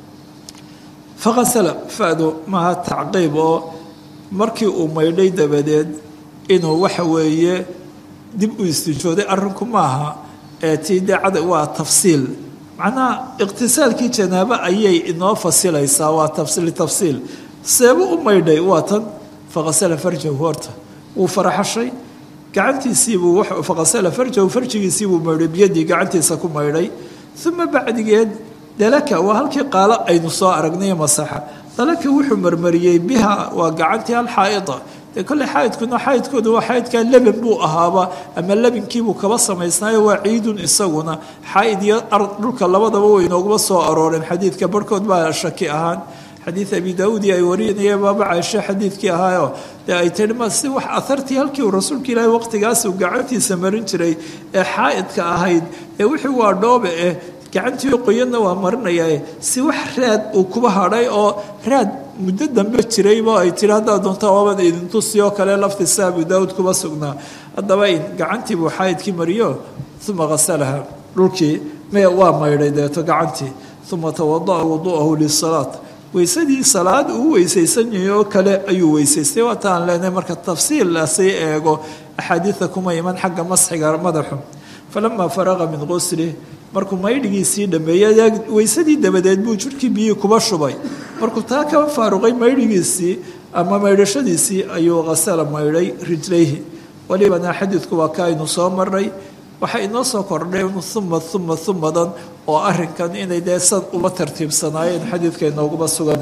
fakasala fadu maaha tacqiib oo markii uu maydhay dabadeed inuu waxa weeye dib u istijooday arrinku maaha ee tii dacada waa tafsiil macnaha iqtisaalkii janaabo ayay inoo fasilaysaa waa litafsiil seebu u maydhay waa tan faqasala farjahu horta wuu faraxashay gacantiisiibuu faqasala farjahu farjigiisiibuu maydhay biyadii gacantiisa ku maydhay uma bacdigeed dalaka waa halkii qaalo aynu soo aragnay masaxa dalaka wuxuu marmariyey biha waa gacantii alxaa'ida dee kolley xaa'idkuna xaa'idkooda waa xaa'idkaa leban buu ahaaba ama lebinkiibuu kaba samaysnaayo waa ciidun isaguna xaa'id iyo dhulka labadaba way inooguma soo arooreen xadiidka barhkood baa shaki ahaan xadiid abi daauudi ay warinayeen baaba caaisho xadiidkii ahaayo dee ay tihi ma si wax ahartii halkii uu rasuulka ilaahi waqtigaas uu gacantiisa marin jiray ee xaa'idka ahayd ee wixii waa dhoobe eh gacantii qoyanna waa marinayaa si wax raad uu kuba hadhay oo raad muddo dambe jirayba ay tihi haddaad doonta waaban idintusi oo kale laftiisa abu daauud kuba sugnaa haddaba gacantii buu xaa'idkii mariyo uma hasalaha dhulkii me waa maydhay deeto gacantii uma tawada'a wudu'ahu lisalaat weysadii salaad uu weysaysan yahay oo kale ayuu weysaystay waata aan leenahay marka tafsiil lasii eego axaadiida kuma iman xagga masxiga madaxu falamaa faraqa min qusli markuu maydhigiisii dhameeyey weysadii dabadeed buu jirhkii biyihii kuba shubay markuu taa kaba faaruqay maydhigiisii ama maydhashadiisii ayuu khasala maydhay rijlayhi walibana xadiidku waa ka aynu soo maray waxay inoo soo kordhay uma uma umadan oo arinkan inay dee san uma tartiibsanaayeen xadiidka inooguma sugan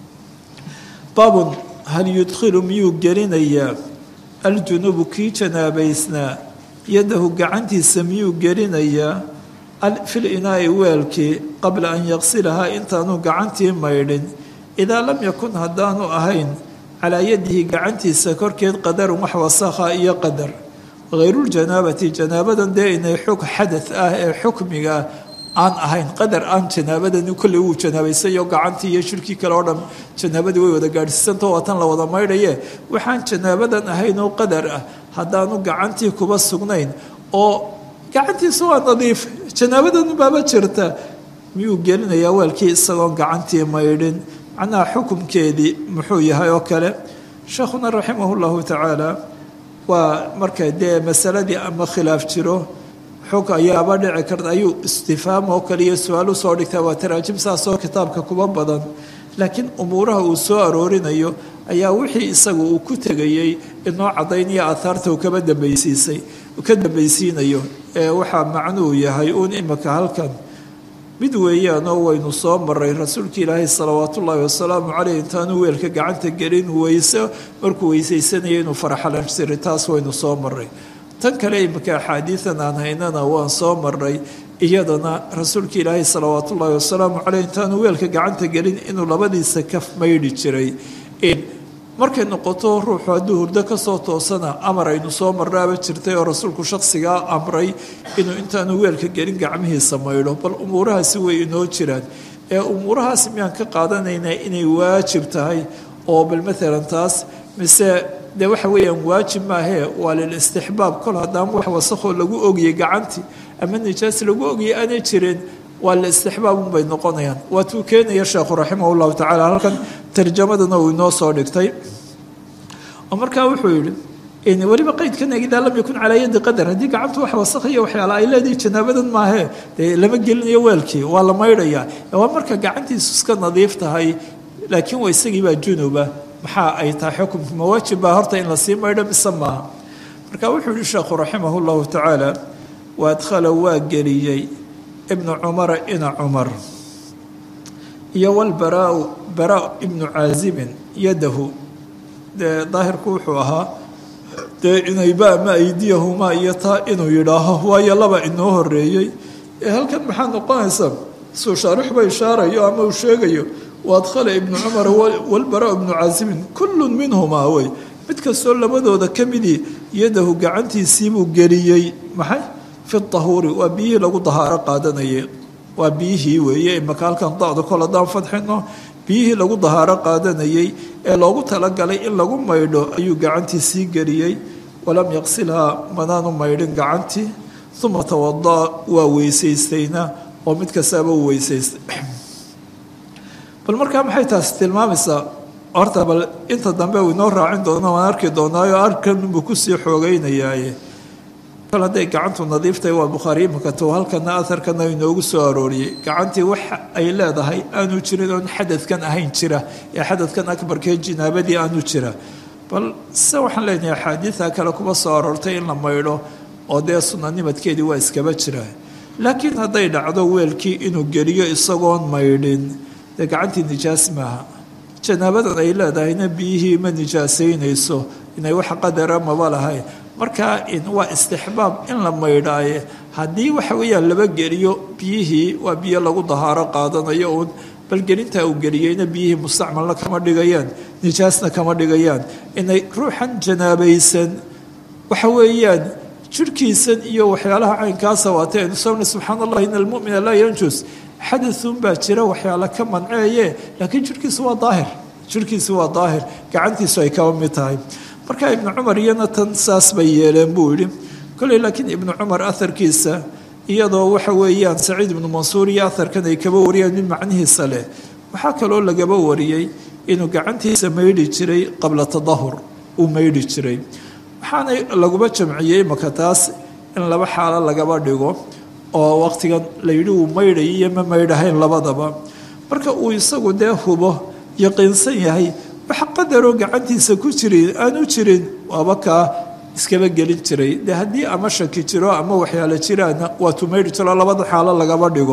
baabun hal yudkhilu miyuu gelinayaa aljunubu kii janaabaysnaa yadahu gacantiisa miyuu gelinayaa fil inaai weelkii qabla an yaqsilahaa intaanu gacantii maydhin idaa lam yakun haddaanu ahayn calaa yadihi gacantiisa korkeed qadarun wax wasakha iyo qadar hayruljanaabati janaabadan dee inay xog xadad ah ee xukmiga aan ahayn qadar aan janaabadani kolley wuu janaabaysayo gacantii iyo shirkii kale oo dhan janaabadii way wada gaadhsiisantao waa tan la wada maydhaye waxaan janaabadan ahayn oo qadar ah haddaanu gacantii kuba sugnayn oo gacantiisa waa nadiif janaabadan baaba jirta miyuu gelinayaa weelkii isagoon gacantii maydhin macnaha xukumkeedii muxuu yahay oo kale sheekhuna raximah llahu tacaala waa marka dee masaladii ama khilaaf jiro xog ayaaba dhici karta ayuu istifhaam oo kale iyo su-aal usoo dhigtaa waa taraajim saasoo kitaabka kuba badan laakiin umuuraha uu soo aroorinayo ayaa wixii isaga uu ku tegayey inoo caddaynaya aahaarta uu kaba dambaysiisay ka dambaysiinayo ee waxaa macnuhu yahay uun imika halkan mid weeyaanoo waynu soo maray rasuulka ilaahay salawaatu ullaahi wasalaamu caleyh intaanu weelka gacanta gelin weyse markuu weysaysanaya inuu faraxalansiray taas waynu soo maray tan kale imika axaadiidan aan haynana waan soo maray iyadana rasuulka ilaahay salawaatu ullaahi wasalaamu caleyh intaanu weelka gacanta gelin inuu labadiisa kaf maydhi jiray markay noqoto ruuxu hadduu hurdo kasoo toosana amar aynu soo marraaba jirtay oo rasuulku shaksigaa amray inuu intaanu weelka gelin gacmihiisa maydho bal umuurahaasi way inoo jiraan ee umuurahaas miyaan ka qaadanaynaa inay waajib tahay oo bal maalan taas mise dee waxa weeyaan waajib maahee waa lilistixbaab kol haddaan wax wasakoo lagu ogiyey gacantii ama nijaas lagu ogiyey aanay jirin waa listixbaab unbay noqonayaan waatuu keenaya sheekhu raximah llahu tacala halkan tarjamadana uu inoo soo dhigtay oo markaa wuxuu yihi weliba qaydkan idaa lam yakun calaa yadi qadar haddii gacantu wax wasakhiyo waxyaala ay leedahay janaabadan maahe dee lama gelinayo weelkii waa la maydhayaa waa marka gacantiisu iska nadiif tahay laakiin waa isagiibaa junuba maxaa ay tahay xukumka mawaajib baa horta in lasii maydho mise maaha marka wuxuu yihi sheekhu raximah llahu tacaala wa adkhala waa geliyey ibnu cumara ina cumar iyo walbaraau baraa ibnu caazibin yadahu dee daahirku wuxuu ahaa dee inayba ama aydiyahumaa iyo taa inuu yidhaaho waayo laba inoo horeeyey ee halkan maxaa noqonaysa suu shaarixba ishaarayo ama uu sheegayo wa adkhala ibnu cumar walbaraa ibnu caazibin kullun minhumaa wey mid kastoo labadooda ka midii yadahu gacantiisiibuu geliyey maxay fi tahuuri waa biyihii lagu dahaaro qaadanayay waa biyihii weeye imaka halkan dacda kol haddaan fadxino biyihii lagu dahaaro qaadanayey ee loogu talagalay in lagu maydho ayuu gacantii sii geliyey walam yaqsilhaa manaanu maydhin gacantii uma tawadaa waa weysaystayna oo mid kastaaba uu weysaystay bal markaa maxay taasi tilmaamaysaa horta bal inta dambe uu inoo raacin doono waan arki doonaayo arkanbuu kusii xoogeynayaaye kol hadday gacantu nadiiftahay waa bukhaari imika to halkana aharkana inoogu soo arooriyey gacantii wax ay leedahay aanu jirin oon xadadkan ahayn jira ee xadadkan akbarkee jinaabadii aanu jira bal se waxaan leenahay axaadiida kale kuma soo aroortay in la maydho oo dee sunanimadkeedii waa iskaba jira laakiin hadday dhacdo weelkii inuu geliyo isagoon maydhin dee gacantii nijaas maaha janaabadan ay leedahayna biyihii ma nijaasaynayso inay wax qadara maba lahayn markaa waa istixbaab in la maydhaaye haddii waxa weeyaan laba geliyo biyihii waa biyo lagu dahaaro qaadanayo uun bal gelintaa uu geliyeyna biyihii mustacmalna kama dhigayaan nijaasna kama dhigayaan inay ruuxan janaabaysan waxa weeyaan jirhkiisan iyo waxyaalaha caynkaasa waatay aynu sona subxaan allah in almumina laa yanjus xadaun baa jira waxyaala ka manceeye laakiin jirhkiisu waa daahir jirhkiisu waa daahir gacantiisu ay kaba mid tahay marka ibnu cumar iyana tan saas bay yeeleen buu yidhi koley laakiin ibnu cumar aharkiisa iyadoo waxa weeyaan saciid ibnu mansuur iyo aharkan ay kaba wariyaan mid macnihiisa leh waxaa kaloo lagaba wariyey inuu gacantiisa maydhi jiray qabla tadahur uu maydhi jiray waxaana laguma jamciyey maka taas in laba xaalo lagaba dhigo oo waqtigan layidhi uu maydhay iyo ma maydhahayn labadaba marka uu isagu dee hubo yaqiinsan yahay wax qadaroo gacantiisa ku jiri aanu jirin waaba kaa iskaba gelin jiray dee haddii ama shaki jiro ama waxyaalo jiraana waa tumaydhi jiro labada xaalo lagaba dhigo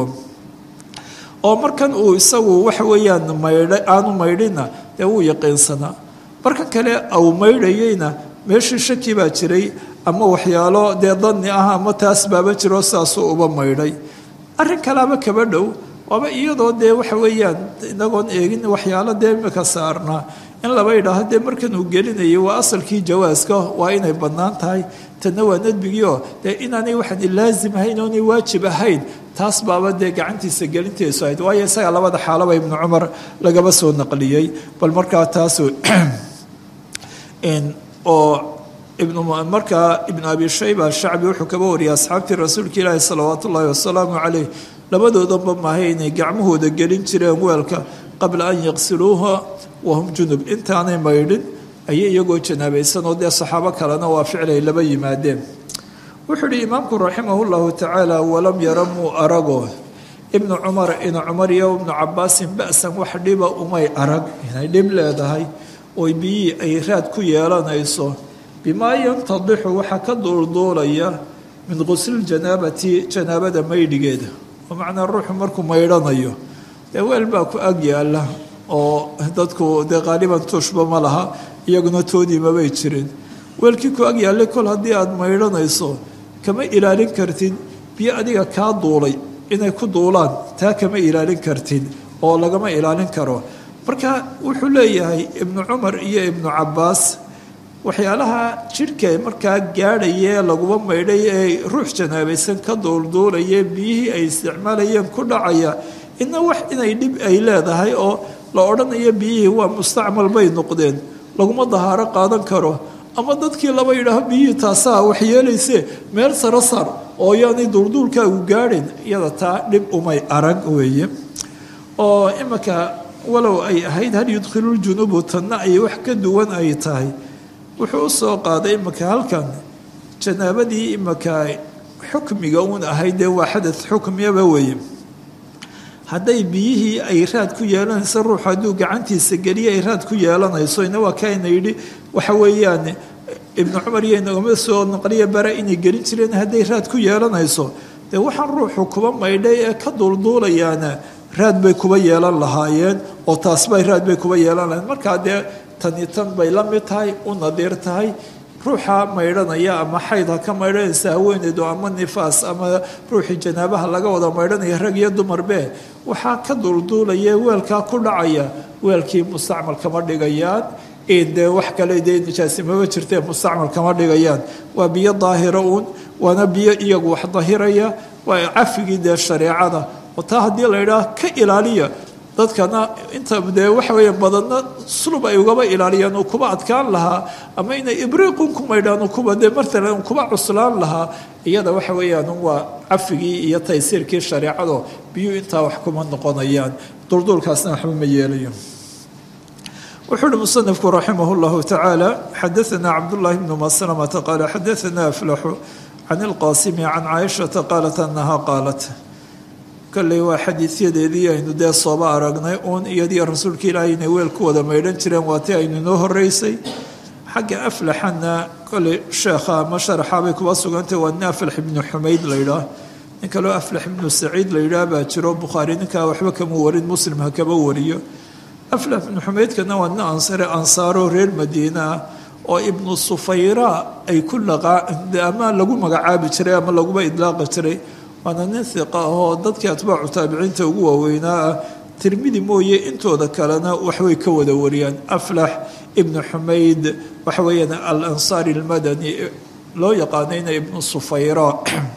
oo markan uu isagu waxa weeyaan maydha aanu maydhina dee wuu yaqiinsanaa markan kale uu maydhayeyna meeshii shaki baa jiray ama waxyaalo dee danni ah ama taas baaba jiro saasuu uba maydhay arrin kalaaba kaba dhow waaba iyadoo dee waxa weeyaan inagoon eegin waxyaalo dee imika saarnaa in laba idhaaho dee markan uu gelinayay waa asalkii jawaaska waa inay bannaan tahay tanna waa nadbigiioo dee inaanay waxaan laazim ahayn oonay waajib ahayn taas baaba dee gacantiisa gelinteesu ahayd waayo isaga labada xaalaba ibnu cumar lagaba soo naqliyey bal markaa taas oo markaa ibnu abi shayba shacbi wuxuu kaba wariyay asxaabtii rasuulka ilaahi salawaatu ullaahi wasalaamu caleyh labadoodanba maahay inay gacmahooda gelin jireen weelka qabla an yaqsiluuha wahum junub intaanay maydhin ayay iyagoo janaabaysan oo dee saxaabo kalena waa ficilay laba yimaadeen wuxuu ihi imaamku raximah llahu tacaala walam yara muu arago ibnu cumar inu cumar iyo ibnu cabaasin ba-san wax dhiba umay arag inay dhib leedahay oo biyihii ay raad ku yeelanayso bimaa yantadixu waxaa ka duulduulaya min quslljanaabati janaabada maydhigeeda oo macnaa ruuxu markuu maydhanayo dee weel baa ku ag yaala oo dadku dee qaaliban tuushba ma laha iyaguna toodiimabay jirin weelkii ku ag yaallay kol haddii aada maydhanayso kama ilaalin kartid biyo adiga kaa duulay inay ku duulaan taa kama ilaalin kartid oo lagama ilaalin karo marka wuxuu leeyahay ibnu cumar iyo ibnu cabbaas waxyaalaha jidhka markaa gaadhayee laguma maydhay ee ruux janaabaysan ka duulduulaya biyihii ay isticmaalayeen ku dhacaya ina wax inay dhib ay leedahay oo la odhanayo biyihii waa mustacmal bay noqdeen laguma dahaaro qaadan karo ama dadkii laba yidhaaho biyihii taasaa waxyeelayse meel saro sar oo yaanay duulduulkaagu gaadhin iyada taa dhib umay arag weeye oo imanka walow ay ahayd hal yudkhiluljunuubu tanna ay wax ka duwan ay tahay wuxuu u soo qaaday imanka halkan janaabadii imanka xukmiga uun ahayd dee waa xadad xukmiyaba weeye hadday biyihii ay raad ku yeelanayso ruuxu hadduu gacantiisa geliya ay raad ku yeelanayso ina waa kaayna yidhi waxa weeyaan ibnu cumar iyo inagama soo naqliya bare inay gelin jireen hadday raad ku yeelanayso dee waxaan ruuxu kuba maydhay ee ka duulduulayaana raad bay kuba yeelan lahaayeen oo taasbay raad bay kuba yeelan lahayen markaa dee tani tan bay la mid tahay u nadiir tahay ruuxa maydhanaya ama xayd ha ka maydhanaysa haweeneydu ama nifaas ama ruuxii janaabaha laga wada maydhanaya rag iyo dumarbe waxaa ka duulduulaya weelkaa ku dhacaya weelkii mustacmal kama dhigayaan dee wax kale dee nijaasimaba jirtee mustacmal kama dhigayaan waa biyo daahira uun waana biyo iyagu wax dahiraya waa cafigii dee shareecada oo taa haddii la yidhaah ka ilaaliya dadkana inta dee waxa weeye badanna sulub ay ugaba ilaaliyaan uu kuba adkaan lahaa ama inay ibriiqun ku maydhaan kuba dee matalan kuba cuslaan lahaa iyada waxa weeyaan waa cafigii iyo taysiirkii shareecado biyuu intaa wax kuma noqonayaan dulduulkaasna waxba ma yeelayo wuxuu uhi musanifku raximah llahu tacaala xadaana cabdullaahi bnu maslamata qaala xadaana aflaxu can ilqaasimi can caaishata qaalat anaha qaalat kolley waa xadiidyadeedii aynu dee sooba aragnay uun iyadii rasuulka ilaahay inay weel ku wada maydhan jireen waa tii aynu inoo horeysay xagga aflaxana kolley sheekha ama sharaxaabay kuba sugantay waa nin aflax ibnu xumayd la yidhaah nin kaloo aflax ibnu saciid la yidhaah baa jiro bukhaari ninkaa waxba kama warin muslim ha kama wariyo aflax ibnu xumaydkana waa nin ansare ansaaro reer madiina ah oo ibnu sufayra ay ku ama lagu magacaabi jiray ama laguba idlaaqi jiray waana nin hiqa ahoo dadkii atbaacu taabiciinta ugu waaweynaa ah tirmidi mooye intooda kalena waxbay ka wada wariyaan aflax ibnu xumayd waxa weeyaan alansaari almadani loo yaqaanayna ibnu sufayra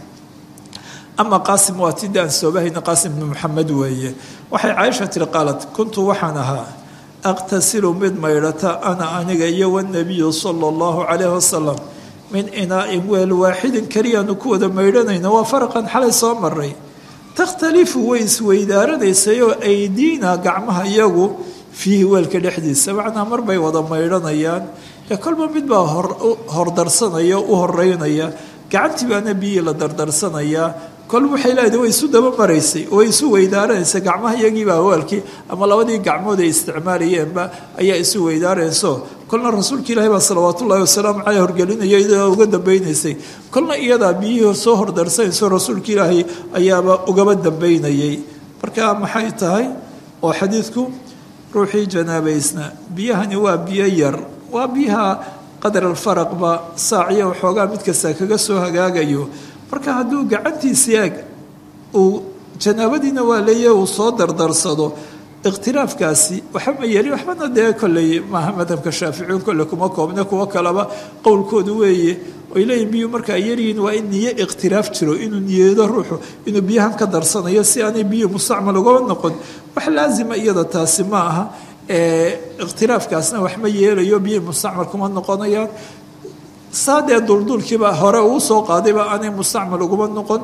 ama qaasim waa tidii aan soobahayna qaasim ibnu maxamed weeye waxay caaisha tiri qaalad kuntu waxaan ahaa aqtasilu mid maydhata ana aniga iyo wanabiyu sala allahu calayhi wasalam min inaa-in weel waaxidin keliyaanu ku wada maydhanayna waa faraqan xalay soo maray takhtalifu way isweydaaranaysayoo aydiina gacmaha iyagu fiihi weelka dhexdiisa macnaa mar bay wada maydhanayaan ee kolba mid baa hordarsanaya u horeynaya gacantii baana biyihii la dardarsanayaa kol waxay leedahay way isu daba maraysay way isu weydaaranaysa gacmaha iyagiibaa weelkii ama labadii gacmood ay isticmaalayeenba ayaa isu weydaarayso kolna rasuulka ilaahi baa salawaat ullahi wasalaamu caleyh horgelinaya iyadoo uga dambeynaysay kolna iyadaa biyihii soo hordarsanayso rasuulka ilaahi ayaaba ugaba dambeynayay marka maxay tahay oo xadiidku ruuxii janaabaysna biyahani waa biyo yar waa biyaha qadar alfaraqba saaciya waxoogaa mid kasta kaga soo hagaagayo marka hadduu gacantiisii eg uu janaabadiina waa leeyahy uu soo dardarsado ikhtilaafkaasi waxba ma yeelin waxbana dee kolley maaha madhabka shaaficiyun kolle kuma koobne kuwo kaleba qowlkoodu weeye oy leeyihin biyuu markaa yaryihiin waa in niyo ikhtilaaf jiro inuu niyeedo ruuxu inuu biyahan ka darsanayo si aanay biyuhu mustacmal ugaba noqon wax laazima iyada taasi ma aha ikhtilaafkaasna wax ma yeelayo biyihii mustacmal kuma noqonayaan saadee dulduulkiiba hore uu soo qaadayba aanay mustacmal uguma noqon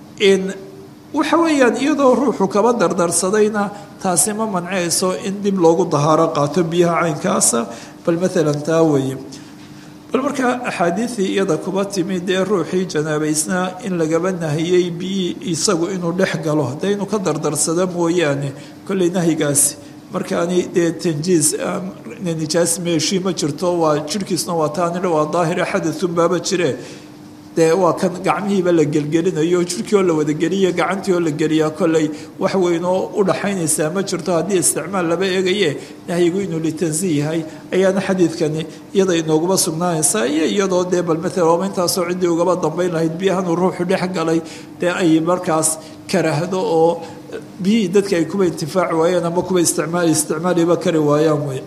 waxa weeyaan iyadoo ruuxu kaba dardarsadayna taasi ma manceyso in dib loogu dahaaro qaato biyaha caynkaasa bal maalan taa weeye bal markaa axaadiidii iyada kuba timi dee ruuxii janaabaysnaa in lagaba nahiyey biyii isagu inuu dhex galo dee inuu ka dardarsado mooyaane kolley nahyigaasi markaani dee tanjiis nijaas meeshii ma jirto waa jirhkiisna waa taanidha waa daahire xadathunbaaba jire dee waa kan gacmihiiba la gelgelinayo jirkii oo la wadageliya gacantii oo la geliyaa kolley wax weyn oo u dhaxaynaysaa ma jirto haddii isticmaal laba eegaye nahyigu inuu litansi yahay ayaana xadiidkani iyada inooguma sugnaanaysaa iyo iyadoo dee bal maalan ooma intaasoo ciddii ugaba dambayn lahayd biyahan uu ruuxu dhex galay dee ay markaas karahdo oo biyihii dadka ay kuba intifaaci waayeen ama kuba isticmaal isticmaaliba kari waayaan wey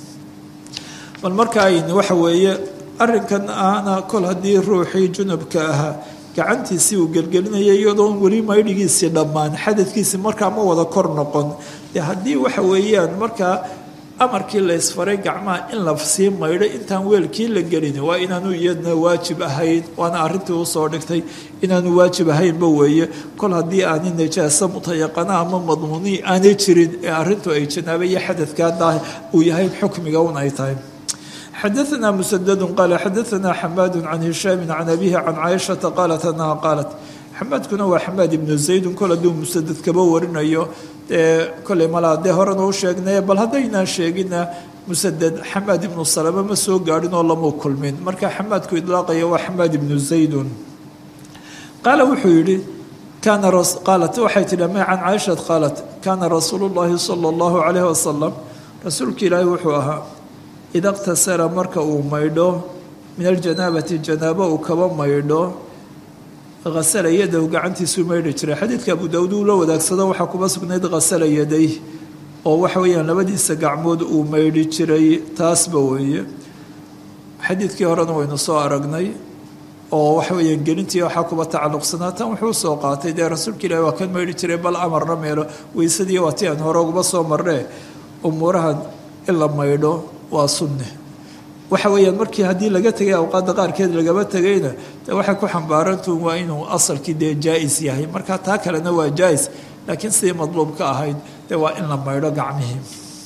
bal marka ayn waxa weeye arrinkan ahna kol haddii ruuxii junubka ahaa gacantiisii uu gelgelinaya iyadoon weli maydhigiisii dhammaan xadadkiisii markaa ma wada kor noqon dee haddii waxa weeyaan markaa amarkii la ysfaray gacmaha in la sii maydho intaan weelkii la gelin waa inaanu iyadna waajib ahayn waana arrintii usoo dhigtay inaanu waajib ahaynba weeye kol haddii aani najaaso mutayaqana ama madmuuni aanay jirin ee arrintu ay janaaba iyo xadadkaa uu yahay xukmiga un ay tahay xadaثna msdd qal xadaثna xamaad can hishaami can abihi can caaishaةa qaalat anaha qaalat xamaadkuna waa xamaad ibnu zaydun kol hadduu musadad kaba warinayo dee koley malaa dee horena u sheegnay bal haddaynaan sheegina musadad xamaad ibnu salama ma soo gaadhin oo lamu kulmin marka xamaadku idlaaqaya waa xamaad ibnu zaydun qaala wuxuu yihi kaana qaalat waxay tihi ma can caaishat qaalat kaana rasuulu llahi salى اllahu calayh wasalam rasuulka ilaahi wuxuu ahaa ida اqtasara marka uu maydho min aljanaabati janaabo uu kaba maydho hasala yadahu gacantiisuu maydhi jiray xadiidka abu daawud uu la wadaagsado waxaa kuba sugnayd hasala yaday oo waxa weeyaan labadiisa gacmood uu maydhi jiray taasba weeye xadiidkii horena waynu soo aragnay oo waxa weeyaan gelintii waxaa kuba tacalluqsanaa tan wuxuu soo qaatay dee rasuulka ilahi waa kan maydhi jiray bal amarna meelo weysadii waa ti aan hore uguba soo marnee umuurahan in la maydho waa sunne waxa weeyaan markii haddii laga tegay awqaadda qaarkeed lagaba tegayna de waxay ku xambaarantuun waa inuu asalkii dee jaa-is yahay marka taa kalena waa jaa-is laakiin sidii madluub ka ahayd dee waa in la maydho gacmihii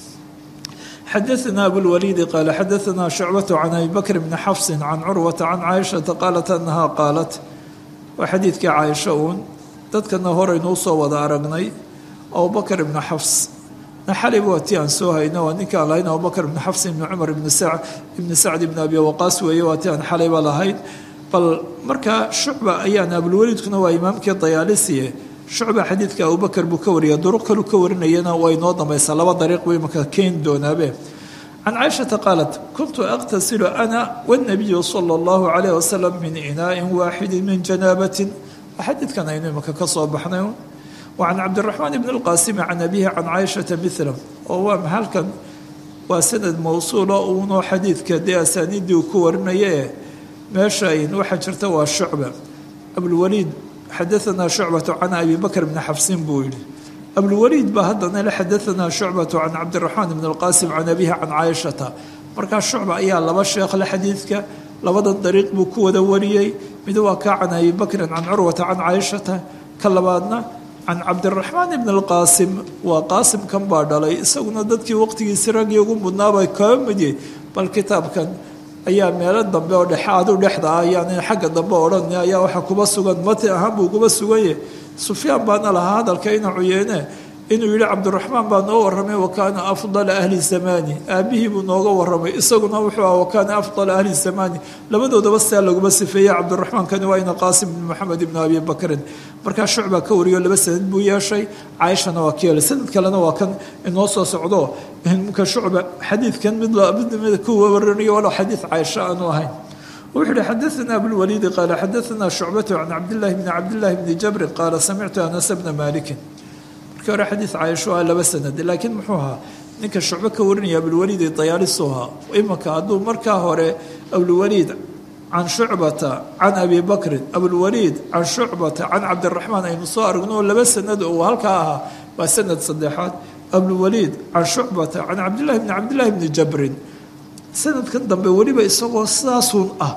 xadaثna abulwaliidi qaala xadaثna shucbaة can abi bakr bni xafsi can curwata can caaishaةa qaalat anaha qaalat waa xadiidkii caaisha uun dadkana horaynu usoo wada aragnay abubakr ibni xafs xalib waa ti aan soo hayno waa ninkaan lahayn abubakr ibni xafs ibni cumar ibni sacd ibni sacd ibni abi waqaas weeye waa ti aan xalayba lahayn bal markaa shucba ayaan abulwaliidkuna waa imaamkii dayaalisiye shucba xadiidka abubakar buu ka wariyay duruq kalu ka warinayana waa inoo dambaysaa laba dariiq buu imaka keeni doonaabe can caaishata qaalat kuntu aqtasilu ana wاnabiyu sala اllahu calayh wasalam min inaa'in waaxidi min janaabatin xadiidkan aynu imaka ka soo baxnay وعن cبدالرحمن بن الqاsم عن أbيه عن cائشhaةa مثله oo waa halkan waa sanad mawsuula uunoo xadiidka dee asaaniidii uu ku warinaye meeshayn waxaa jirta waa shucba abulwaliid xadaثanaa shucbaة can abi bakr bni xafsin buu yihi abulwaliid baa haddana le xadaثanaa shucbaة can cabdiلرaحmaan بn الqاsim can abihi can caaishata markaa shucba ayaa laba sheekh le xadiidka labada dariiq buu ku wada wariyey mid waa kaa can abi bakrin can curwata can caaishata ka labaadna can cabdiraxmaan ibn alqaasim waa qaasimkan baa dhalay isaguna dadkii waqtigiisi raggii ugu mudnaabay kaba midye bal kitaabkan ayaa meelo dambe oo dhexe adu dhexda ah ayaan xagga dambe odhan ayaa waxa kuba sugan mati ahaan buu kuba suganye sufyaan baana lahaa hadalka ina cuyeene inuu yihi cabdiraxmaan baa noo warramay wa kaana afdala ahli zamani aabihii buu nooga warramay isaguna wuxuu ah wa kaana afdala ahli zamani labadoodaba sidaa laguma sifeeyey cabdiraxmaankani waa ina qaasim ibn maxamed ibn abi bakrin markaa shucbaa ka wariyo laba sanad buu yeeshay caaishana waa ka yeelay sanad kalena waa kan inoo soo socdo ka shucba xadiidkan mid mid ku waranayo walow xadiid caaisha aanu ahayn wuxuu yihi xadaثna abulwaliidi qaala xadaثna shucbatu can cabdillahi bni cabdillahi bni jabrin qaala samictu anas bna malikin markii hore xadiid caaisho ah laba sanad laakiin muxuu ahaa ninka shucbo ka warinaya abulwaliid ee dayaalisuha imanka hadduu markaa hore abulwaliid can shucbata can abi bakrin abulwaliid can shucbata can cabdiraxmaan aynu soo aragno laba sanad oo halkaa ahaa waa sanad saddexaad abulwaliid can shucbata can cabdillahi bni cabdillahi bni jabrin sanadkan dambe weliba isagoo sidaasuun ah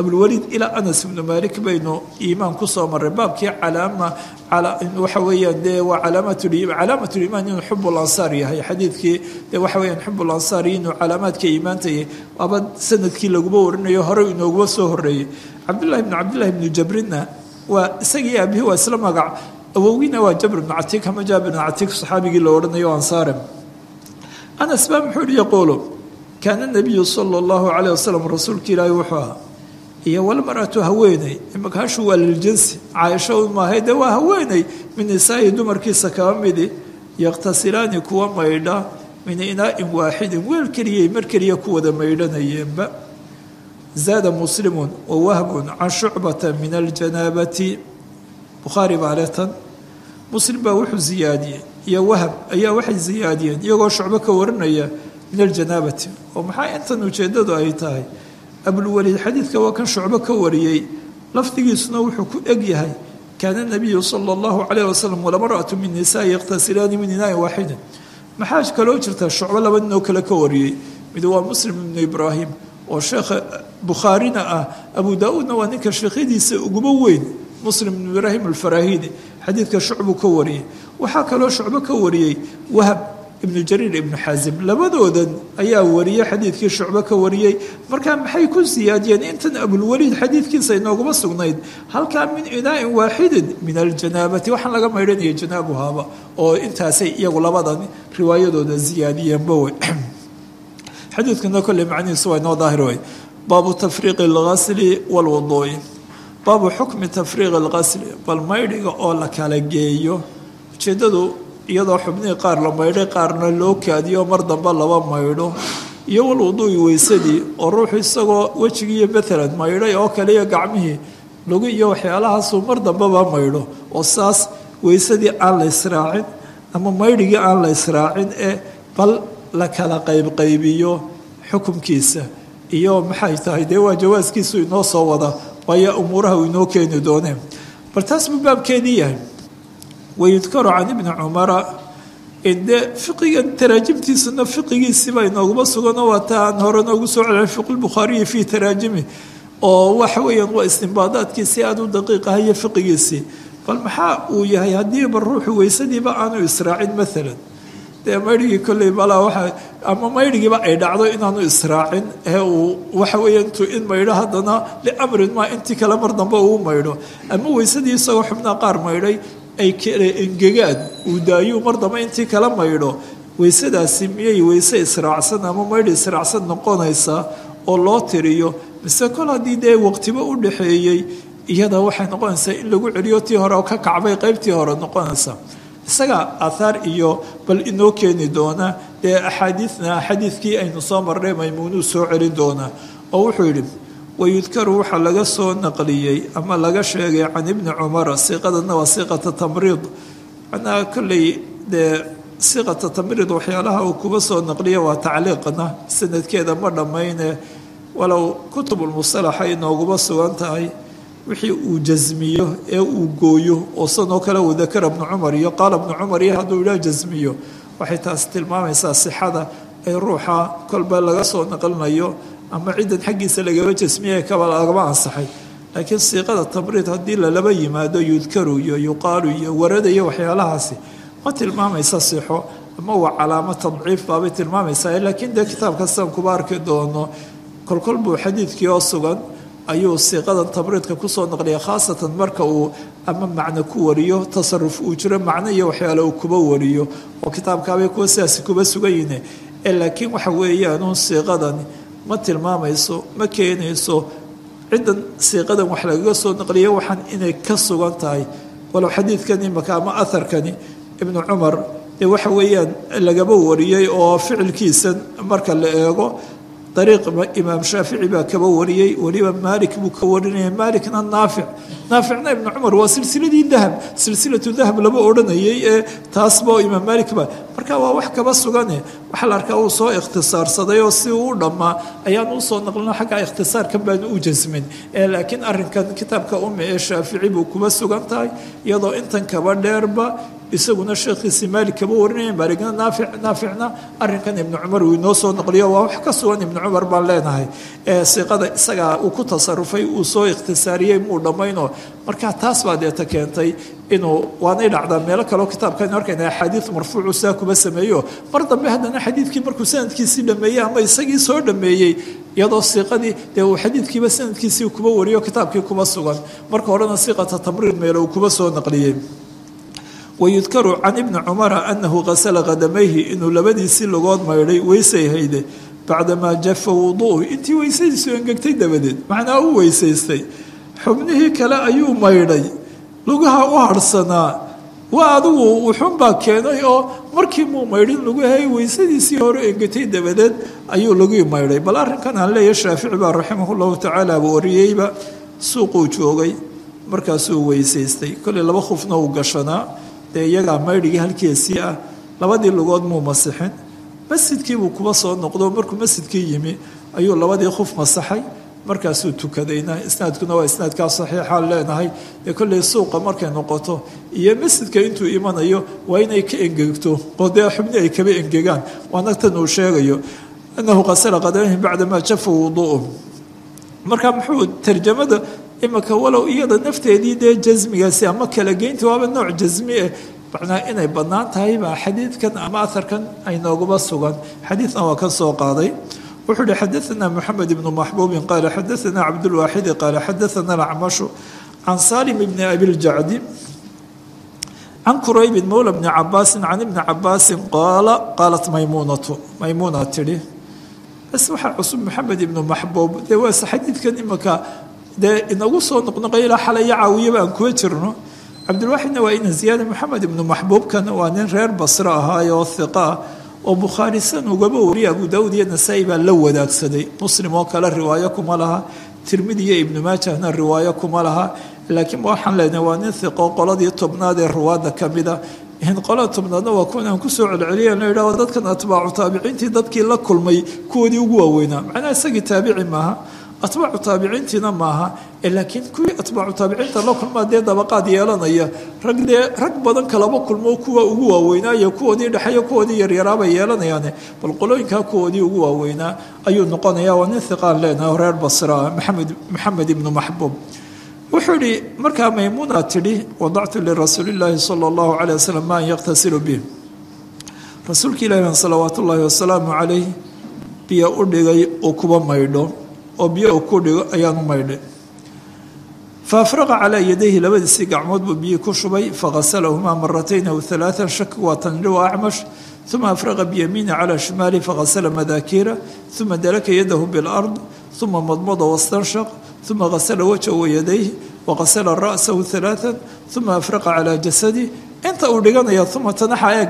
abulwaliid ilaa anas ibnu malik baynu iimaan kusoo maray baabkii calaama waxa weeyaan dee waa calaamatuliimaan inuu xub lansaar yahay xadiidkii dee waxa weyaan xub lansaar inuu calaamaadka iimaanta yahay waaba sanadkii laguma warinayo horey inooguma soo horeeyey cabdullahi bnu cabdillahi bnu jabrinna waa isagii aabihi waa isla magac awowgiina waa jabr bnu catiik ama jaabir bnu catiik saxaabigii la odhanayo ansaare anas baa muxuu yihi yaquulu kaana nabiyu sala allahu calayh wasalam rasuulka ilaahi wuxuu ahaa iyo walmaratu haweeney imaka hashu waa liljinsi caaisho maahay dee waa haweeney min nisaa'i dumarkiisa kaba midi yakhtasilaani kuwa maydha min inaa'in waaxidin weel keliyay mar keliya ku wada maydhanayeenba zaada muslimun wa wahbun can shucbata min aljanaabati bukhaari baa letan muslim baa wuxuu ziyaadiyey iyo wahab ayaa waxay ziyaadiyeen iyagoo shucbo ka warinaya min aljanaabati oo maxaa intan ujeeddadu ay tahay abulwaliid xadiidka waa kan shucbo ka wariyey lafdigiisuna wuxuu ku eg yahay kaana nabiyu sala allahu calayh wasalam walamaratu min nisaai yakhtasilaani min inaain waaxidin maxaa kaloo jirta shucbo laba ninoo kale ka wariyey mid waa muslim ibnu ibraahim oo sheekha bukhaarina ah abu daa-uudna waa ninka sheekhadiisa uguba weyn muslim ibnu ibraahim alfarahidi xadiidka shucbuu ka wariyey waxaa kaloo shucbo ka wariyey wahab ibnu jariir ibnu xaasim labadoodan ayaa wariyey xadiidkii shucbo ka wariyey markaa maxay ku siyaadiyeen intan abulwaliid xadiidkiisa inooguma sugnayd halkaa min inaa'in waaxidin min aljanaabati waxaan laga maydhanaya janaabuhaaba oo intaasay iyagu labadan riwaayadooda siyaadiyeenba wey xadiidkana kolley macnihiisu waa inoo daahir wey baabu tafriiqi alghasli walwuduu'i baabu xukmi tafriiqi alghasli bal maydhiga oo la kala geeyo ujeeddadu iyadoo xubnihii qaar la maydhay qaarna loo kaadiyo mar dambe laba maydho iyo walwuduu'i weysadii oo ruuxu isagoo wejigiiyo maalan maydhay oo kale iyo gacmihii lagu iyo waxyaalahaasuu mar dambeba maydho oo saas weysadii aan la israacin ama maydhigii aan la israacin ee bal la kala qaybqaybiyo xukumkiisa iyo maxay tahay dee waa jawaaskiisu inoo soo wada waayo umuuraha uu inoo keeni dooneen bal taas buu baabkeedii yahay wayudkaru can ibni cumara de fiqigan taraajimtiisuna fiqigiisiibaa inooguma suganoo waa ta aan hore noogu soo celin fiqulbukhaariyi fii taraajimi oo waxa weeyaan waa istimbaadaadkiisi aada u daqiiqahayo fiqigiisii bal maxaa uu yahay haddiiba ruuxu weysadiiba aanu israacin maalan dee maydhigii kolley balaa waa ama maydhigiiba ay dhacdo inaanu israacin ee uu waxa weeya intuu in maydho haddana liamrin maa intii kale mar dambe uu maydho ama weysadii isagoo xubnaa qaar maydhay ay kale engegaan uu daayuu mar dambe intii kala maydho weysadaasi miyay weyse israacsan ama maydhi israacsan noqonaysaa oo loo tiriyo mise kol haddii dee waqtiba u dhaxeeyey iyada waxay noqonaysaa in lagu celiyo tii hore oo ka kacbay qaybtii hore noqonaysa isaga aathaar iyo bal inoo keeni doona dee axaadiidna xadiidkii aynu soo marnay maymuunuu soo celin doonaa oo wuxuu yidhi wayudkaru waxaa laga soo naqliyey ama laga sheegay can ibni cumara siiqadana waa siiqata tamriid macnaha kolley dee siiqata tamriid waxyaalaha uu kuba soo naqliya waa tacliiqna sanadkeeda ma dhammayne walow kutubulmusalaxa inooguma sugan tahay wixii uu jasmiyo ee uu gooyo oo sanoo kale uu dakara bnu cumar iyo qaala bnu cumar iyo hadduu idhaa jasmiyo waxay taas tilmaamaysaa sixada ay ruuxa kolba laga soo naqlinayo ama ciddan xaggiisa lagaba jasmiya kaba lagaba ansaxay laakiin siiqada tabriid haddii lalaba yimaado yudkaru iyo yuqaalu iyo warada iyo waxyaalahaasi ma tilmaamaysa sixo ama waa calaamo tadciif baabay tilmaamaysaa laakiin dee kitaabka sidan kuba arki doono kolkol buu xadiidkii oo sugan ayuu siiqadan tabriidka kusoo naqliya khaasatan marka uu ama macno ku wariyo tasaruf uu jiro macno iyo waxyaale uu kuba wariyo oo kitaabkaabay kuwa sidaasi kuba sugan yihiin ee laakiin waxa weeyaanuun siiqadani ma tilmaamayso ma keenayso ciddan siiqadan wax lagaga soo naqliya waxaan inay ka sugan tahay walow xadiidkani imaka ama aharkani ibnu cumar dee waxa weeyaan lagaba wariyey oo ficilkiisan marka la eego dariiq imaam shaafici baa kaba wariyey weliba maalik buu ka warinaya maalikna naafic naaficna ibnu cumar waa silsiladii dahab silsilatu dahab lama odhanayay ee taasba imaam maalik ba marka waa wax kaba sugane waxaa la arkaa uu soo ikhtisaarsaday oo si uu u dhammaa ayaan usoo naqlino xagga ikhtisaarkan baanu u jasmin laakiin arinkan kitaabka umme ee shaafici buu kuba sugan tahay iyadoo intan kaba dheerba isaguna sheekhiisii maalik kaba warinaya maaligna naafic naaficna arrinkan ibnu cumar uu inoo soo naqliyo waa wax ka sugan ibnu cumar baan leenahay ee siiqada isagaa uu ku tasarufay uu soo ikhtisaariyey muu dhammayno markaa taas baa deeta keentay inuu waanay dhacdaa meelo kaleo kitaabkan arkayna axaadiid marfuucu saa kuba sameeyo mar dambe haddana xadiidkii markuu sanadkiisii dhameeyey ama isagii soo dhameeyey iyadoo siiqadii dee uu xadiidkiiba sanadkiisii kuba wariyo kitaabkii kuba sugan marka horena siiqata tamriid meelo uu kuba soo naqliyey wayudkaru can ibni cumara anahu qasala qadamayhi inuu labadiisii logood maydhay weysay hayde bacdamaa jafa wuduuhu intii weysadiisu engegtay dabadeed macnaa u weysaystay xubnihii kale ayuu maydhay lugaha u harhsanaa waa adigu wuxuunbaa keenay oo markii muu maydhin lugahay weysadiisii hore engetay dabadeed ayuu lagii maydhay bal arrinkan aan leeyahay shaafici baa raximahullahu tacaala wariyeyba suuquu joogay markaasuu weysaystay kolley laba khufna uu gashanaa dee iyagaa maydhigii halkiisii ah labadii lugood muu masixin masjidkiibuu kuba soo noqdo markuu masjidkii yimi ayuu labadii khuf masaxay markaasuu tukadayna isnaadkuna waa isnaadkaa saxiixaan leenahay dee kolley suuqa markay noqoto iyo masjidka intuu imanayo waa inay ka engegto oo dee xubni ay kaba engegaan waana tan uu sheegayo anahu qasala qadamayhi bacdamaa jafa wuduu'um marka muxuu tarjamada imika walow iyada nafteedii dee jasmigaasi ama kala geynta waaba nooc jasmi ah macnaa inay bannaan tahay baa xadiidkan ama aharkan ay nooguba sugan xadiidna waa ka soo qaaday wuxuu uhi xadaana moxamed ibnu maxbuubin qaala xadaana cabdulwaaxidi qaala xadaana alacmashu can salim bni abiljacdi can quraybin mowla bni cabaasin can ibni cabaasin qaala qaalat maymuunatu maymuuna tidhi bas waxaa cusub moxamed ibnu maxbuub dee waase xadiidkan imika dee inagu soo noqnoqay ilaa xalaya caawiyaba aan kuwa jirno cabdilwaaxidna waa ina ziyaada moxamed ibnu maxbuubkan waa nin reer basre ahaayo oo hiqa ah oo bukhaari san ugaba wariya abu daawud iyo nasaa-i baa la wadaagsaday muslim oo kale riwaayo kuma laha tirmidi iyo ibnu maajahna riwaayo kuma laha laakiin waxaan leenahay waa nin hiqo qoladii tobnaad ee ruwaadda ka mida qolada tobnaadna waa kuwan aan kusoo celceliya la yidhahdo dadkan atbaacu taabiciintii dadkii la kulmay kuwoodii ugu waaweynaa macnaha isagii taabici maaha atbaacu taabiciintiina maaha laakiin kuwii atbaacu taabiciinta la kulmaa dee dabaqaad yeelanaya rag dee rag badan kalaba kulmo kuwa ugu waaweynaayo kuwoodii dhexeeyo kuwoodii yaryaraabay yeelanayaane bal qolooyinkaa kuwoodii ugu waaweynaa ayuu noqonaya waa nin hiqaan leenahay reer basra maxamed maxamed ibnu maxbuub wuxuu ihi markaa maymuuna tidhi wadactu lirasuuli llaahi sala allahu calay wasalam maan yaqtasilu bih rasuulka ilaahi salawaat ullaahi wasalaamu calayh biyo u dhigay uu kuba maydho oo biyo uu ku dhigo ayaanu maydhay fa afraqa calaa yadayhi labadiisii gacmood buu biyii ku shubay faghasalahumaa maratayn aw halaaan shak waa tanri wa acmash uma afraqa biyamiini calaa shimaali faghasala madaakiira uma dalaka yadahu bilard uma madmada wastanshaq uma hasala wajha wayadayh waqasala ra'sahu halaaan uma afraqa calaa jasadi inta uu dhiganaya uma tanaxa eeg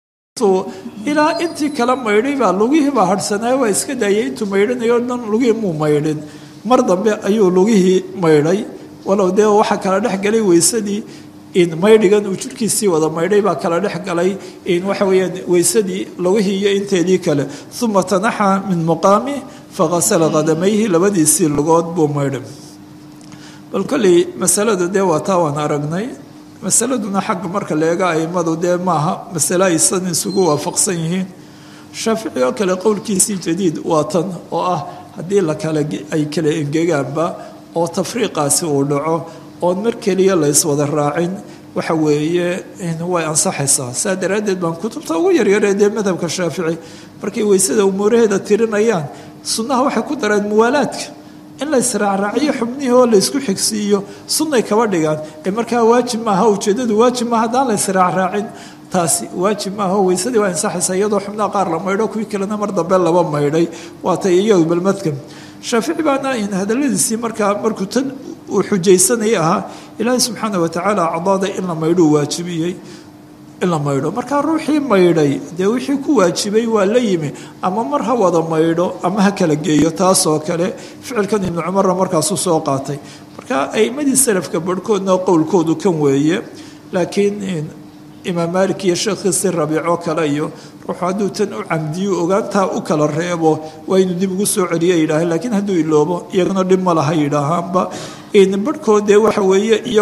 ilaa intii kala maydhay baa lugihii baa harhsanaayo waa iska daayay intuu maydhanayo dhan lugihii muu maydhin mar dambe ayuu lugihii maydhay walow dee waxaa kala dhex galay weysadii in maydhigan uu jirhkiisii wada maydhay baa kala dhex galay in waxa weeyaan weysadii lugihii iyo inteedii kale uma tanaxa min muqaami faghasala qadamayhi labadiisii lugood buu maydhay bal kolley masalada dee waa taa waan aragnay masaladuna xagga marka la eega aimadu dee maaha masale aysan isugu waafaqsan yihiin shaafici oo kale qowlkiisii jadiid waa tan oo ah haddii lakala ay kala engegaanba oo tafriiqaasi uu dhaco oon mar keliya la yswada raacin waxa weeye way ansaxaysaa saa daraaddeed baan kutubta ugu yaryaree dee madhabka shaafici markay weysada umuuraheeda tirinayaan sunnaha waxay ku dareen muwaalaadka in la israacraaciyo xubnihii oo laysku xigsiiyo sunnay kaba dhigaan ee markaa waajib maaha ujeeddadu waajib maaha haddaan la israacraacin taasi waajib maaha oo weysadii waa ansaxaysaa iyadoo xubnaha qaar la maydho kuwii kalena mar dambe laba maydhay waatay iyadu balmadkan shaafici baana hadaladiisii markaa markuu tan uu xujaysanayay ahaa ilaahay subxaana watacaala acdaada in la maydhuu waajibiyey in la maydho markaa ruuxii maydhay dee wixii ku waajibay waa la yimi ama mar ha wada maydho ama ha kala geeyo taasoo kale ficilkan ibnu cumarna markaasuu soo qaatay marka aimadii salafka barhkoodna qowlkoodu kan weeye laakiin imaam maalik iyo sheekhiisi rabiicoo kale iyo ruuxu hadduu tan u camdiyo ogaantaa u kala reebo waa inuu dib ugu soo celiya yidhaaheen laakiin hadduu iloobo iyagana dhib ma laha yidhaahaanba barhkood dee waxa weeye iyagu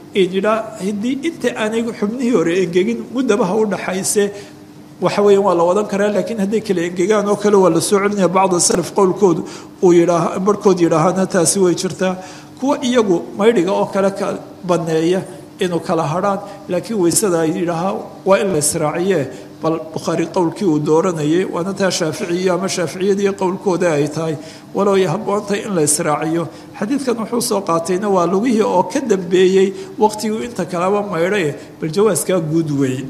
yidhaa haddii inta aanay xubnihii hore engegin muddabaha u dhaxayse waxa weya waa la wadan karaa laakiin hadday kala engegaan oo kale waa la soo celinaya bacda salaf qowlkoodu uu yidhaa barhkood yidhaahana taasi way jirtaa kuwa iyagu maydhiga oo kale ka baneeya inuu kala hadrhaan laakiin weysada ay yidhaahaa waa in la israaciye bal bukhaari qowlkii uu dooranayay waana taa shaaficiyo ama shaaficiyadii qowlkooda ay tahay walow ay habboontahay in la israaciyo xadiidkan wuxuu soo qaatayna waa lugihii oo ka dambeeyey waqtiguu inta kaleba maydhae bal jawaaskaa guud weeye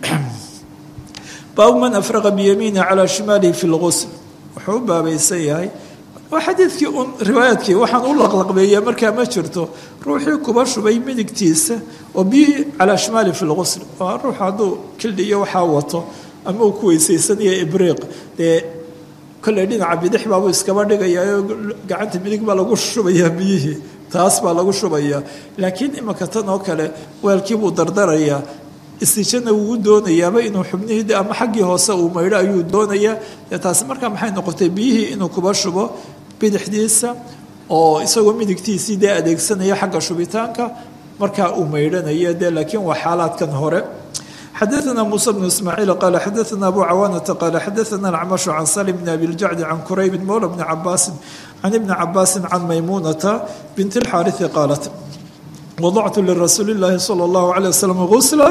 baabu man afraqa biyamiini calaa shimaalihi fi lqusl wuxuu u baabaysan yahay waa xadiidkii un riwaayaadkii waxaan u laqlaqbeeya markaa ma jirto ruuxii kuba shubay midigtiisa oo biyihii calaa shimaali fi lqusl waa ruux hadduu kildhiyo waxaa wato ama uu ku weysaysanaya ibriiq dee kolley dhinaca bidix baabuu iskaba dhigayaa gacanta midig baa lagu shubayaa biyihii taas baa lagu shubayaa laakiin imanka tan oo kale weelkiibuu dardarayaa istijana wuu doonayaaba inuu xubnihii ama xaggii hoose uu maydho ayuu doonayaa dee taasi markaa maxay noqotay biyihii inuu kuba shubo bidixdiisa oo isagoo midigtiisii dee adeegsanaya xagga shubitaanka markaa uu maydhanaya dee laakiin waa xaalaadkan hore xadaثna muسى بن ismاعيiل qال xadaثna abu cawاnةa qال xadaثna الcmaشh can saلم بn abi الjacdi can kurayb mowlى بn cabaasi can ibni cabaasi can maymunaةa bint الxاariثi qaalat wadactu lirasuuli الlahi slى الlah عalيه wsلم غusla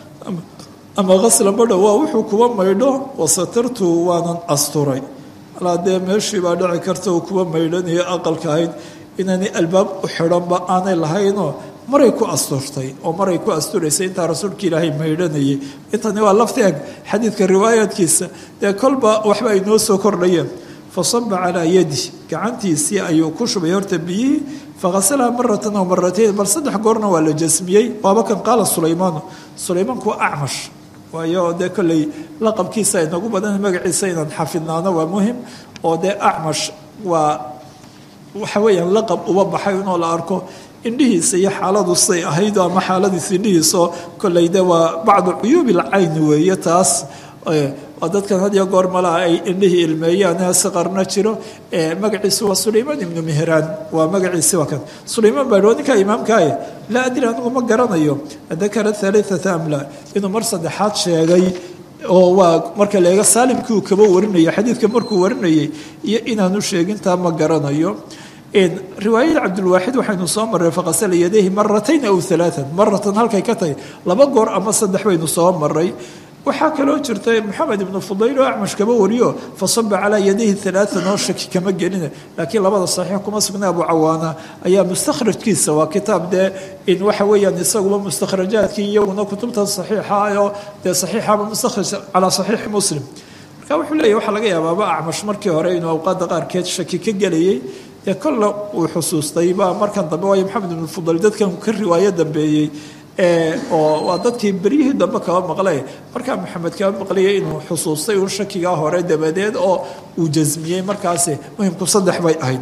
ama gasla badha waa wuxuu kuwa maydho wasatartu waanan asturay alaa dee meeshii baa dhici karta uu kuwa maydhanayo aqalka ahayd inaanay albaab u xidhanba aanay lahaynoo maray ku asturtay oo maray ku asturaysay intaa rasuulka ilaahay maydhanayay intani waa lafti eg xadiidka riwaayaadkiisa dee kolba waxba ay noo soo kordhayeen fasaba calaa yadi gacantiisii ayuu ku shubay horta biyihii faghasalaha maratan aw maratayn bal saddex goorna waa la jasmiyey waaba kan qaala sulaymaanu sulaymaanku waa acmash waayo dee kolley laqabkiisa ay nagu badan magaciisa inaan xafidnaano waa muhim oo dee acmash waa waxa weeyaan laqab uba baxay inoo la arko indhihiisa iyo xaaladu say ahayd ama xaaladiisa indhihiisaoo kolley de waa bacdu cuyuubi lcayni weeye taas waa dadkan had iyo goor malaha ay indhihii ilmeeyaan siqarna jiro magaciisu waa sulaymaan ibnu mehraan waa magaciisi waa kan sulaymaan baa dhoo ninkaa imaamkaaye laa adri anigu ma garanayo dakara halaaata amla inuu mar saddexaad sheegay oo waa marka leega saalimkii uu kaba warinaya xadiidka markuu warinayay iyo inaanu sheegintaa ma garanayo riwaayada cabdulwaaxid waxaynu soo marray faqasala yadayhi maratayn aw alaaan maratan halkay ka tahay laba goor ama saddex baynu soo maray waxaa kaloo jirta moxamed ibnu fudayl oo acmash kaba wariyo fasaba calaa yadayhi alaaan oo shaki kama gelina laakiin labada saxiix kuma sugna abu cawaana ayaa mustakhrajkiisa waa kitaab dee in waxa weeyaan isaguba mustakhrajaadkii iyaguna kutubta saxiixa oo dee saxiixaba mustakhraj calaa saxiixi muslim marka wuxuu leeyahy waxaa laga yaabaaba acmash markii hore inuu awqaadda qaarkeed shaki ka gelayay dee kolla uu xusuustay baa markan dambe waayo maxamed ibnu fudayl dadkan ka riwaayo dambeeyey oo waa dadkii beryihii dambe kaba maqlay markaa maxamed kaba maqlaya inuu xusuustay un shakigaa hore dabadeed oo uu jasmiyey markaasi muhimku saddex bay ahayd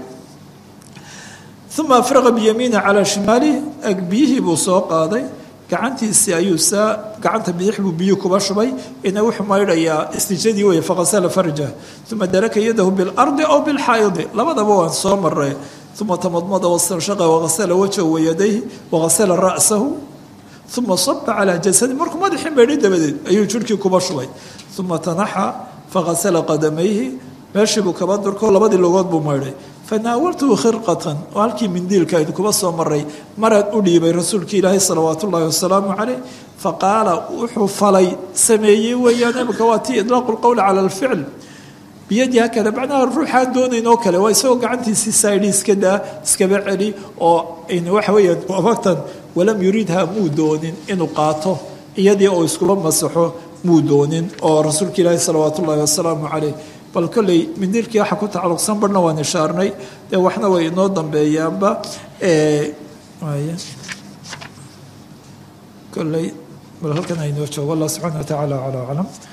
uma afraqa biyamiina calaa shimaali ag biyihii buu soo qaaday gacantiisii ayuu saa gacanta bidix buu biyu kuba shubay ina wuxuu maydhayaa istijadii wey faqasala farja uma daraka yadahu bilardi aw bilxaayidi labadaba waan soo maray uma tamadmada wastanshaqa wagasala wajhahu wayadayhi wagasala ra'sahu uma saba calaa jasadi markuu madaxii maydhay dabadeed ayuu jirhkii kuba shubay uma tanaxa faghasala qadamayhi meeshii buu kaba durko labadii logood buu maydhay fanaawaltuhu khirqatan oo halkii mindiilka aynu kuba soo maray maraan u dhiibay rasuulkii ilaahay salawaat ullaahi wasalaamu caleyh faqaala wuxuu falay sameeyey weeyaan imika waa tii idlaaqu lqowli cala alficl biyadii hakada macnaha ruuxaan doonayn oo kale waa isagoo gacantiisii saidhi iska daa iskaba celi oo waxa weeyaan abagtan walam yuridha muu doonin inuu qaato iyadii oo iskula masaxo muu doonin oo rasuulka ilaahi salawaat ullaahi wasalaamu caleyh bal kolley mindiilkii waxa ku tacalluqsan barhna waan ishaarnay dee waxna way inoo dambeeyaanba kolley bal halkan aynoo joogo allah subxaana wa tacaala calaa aclam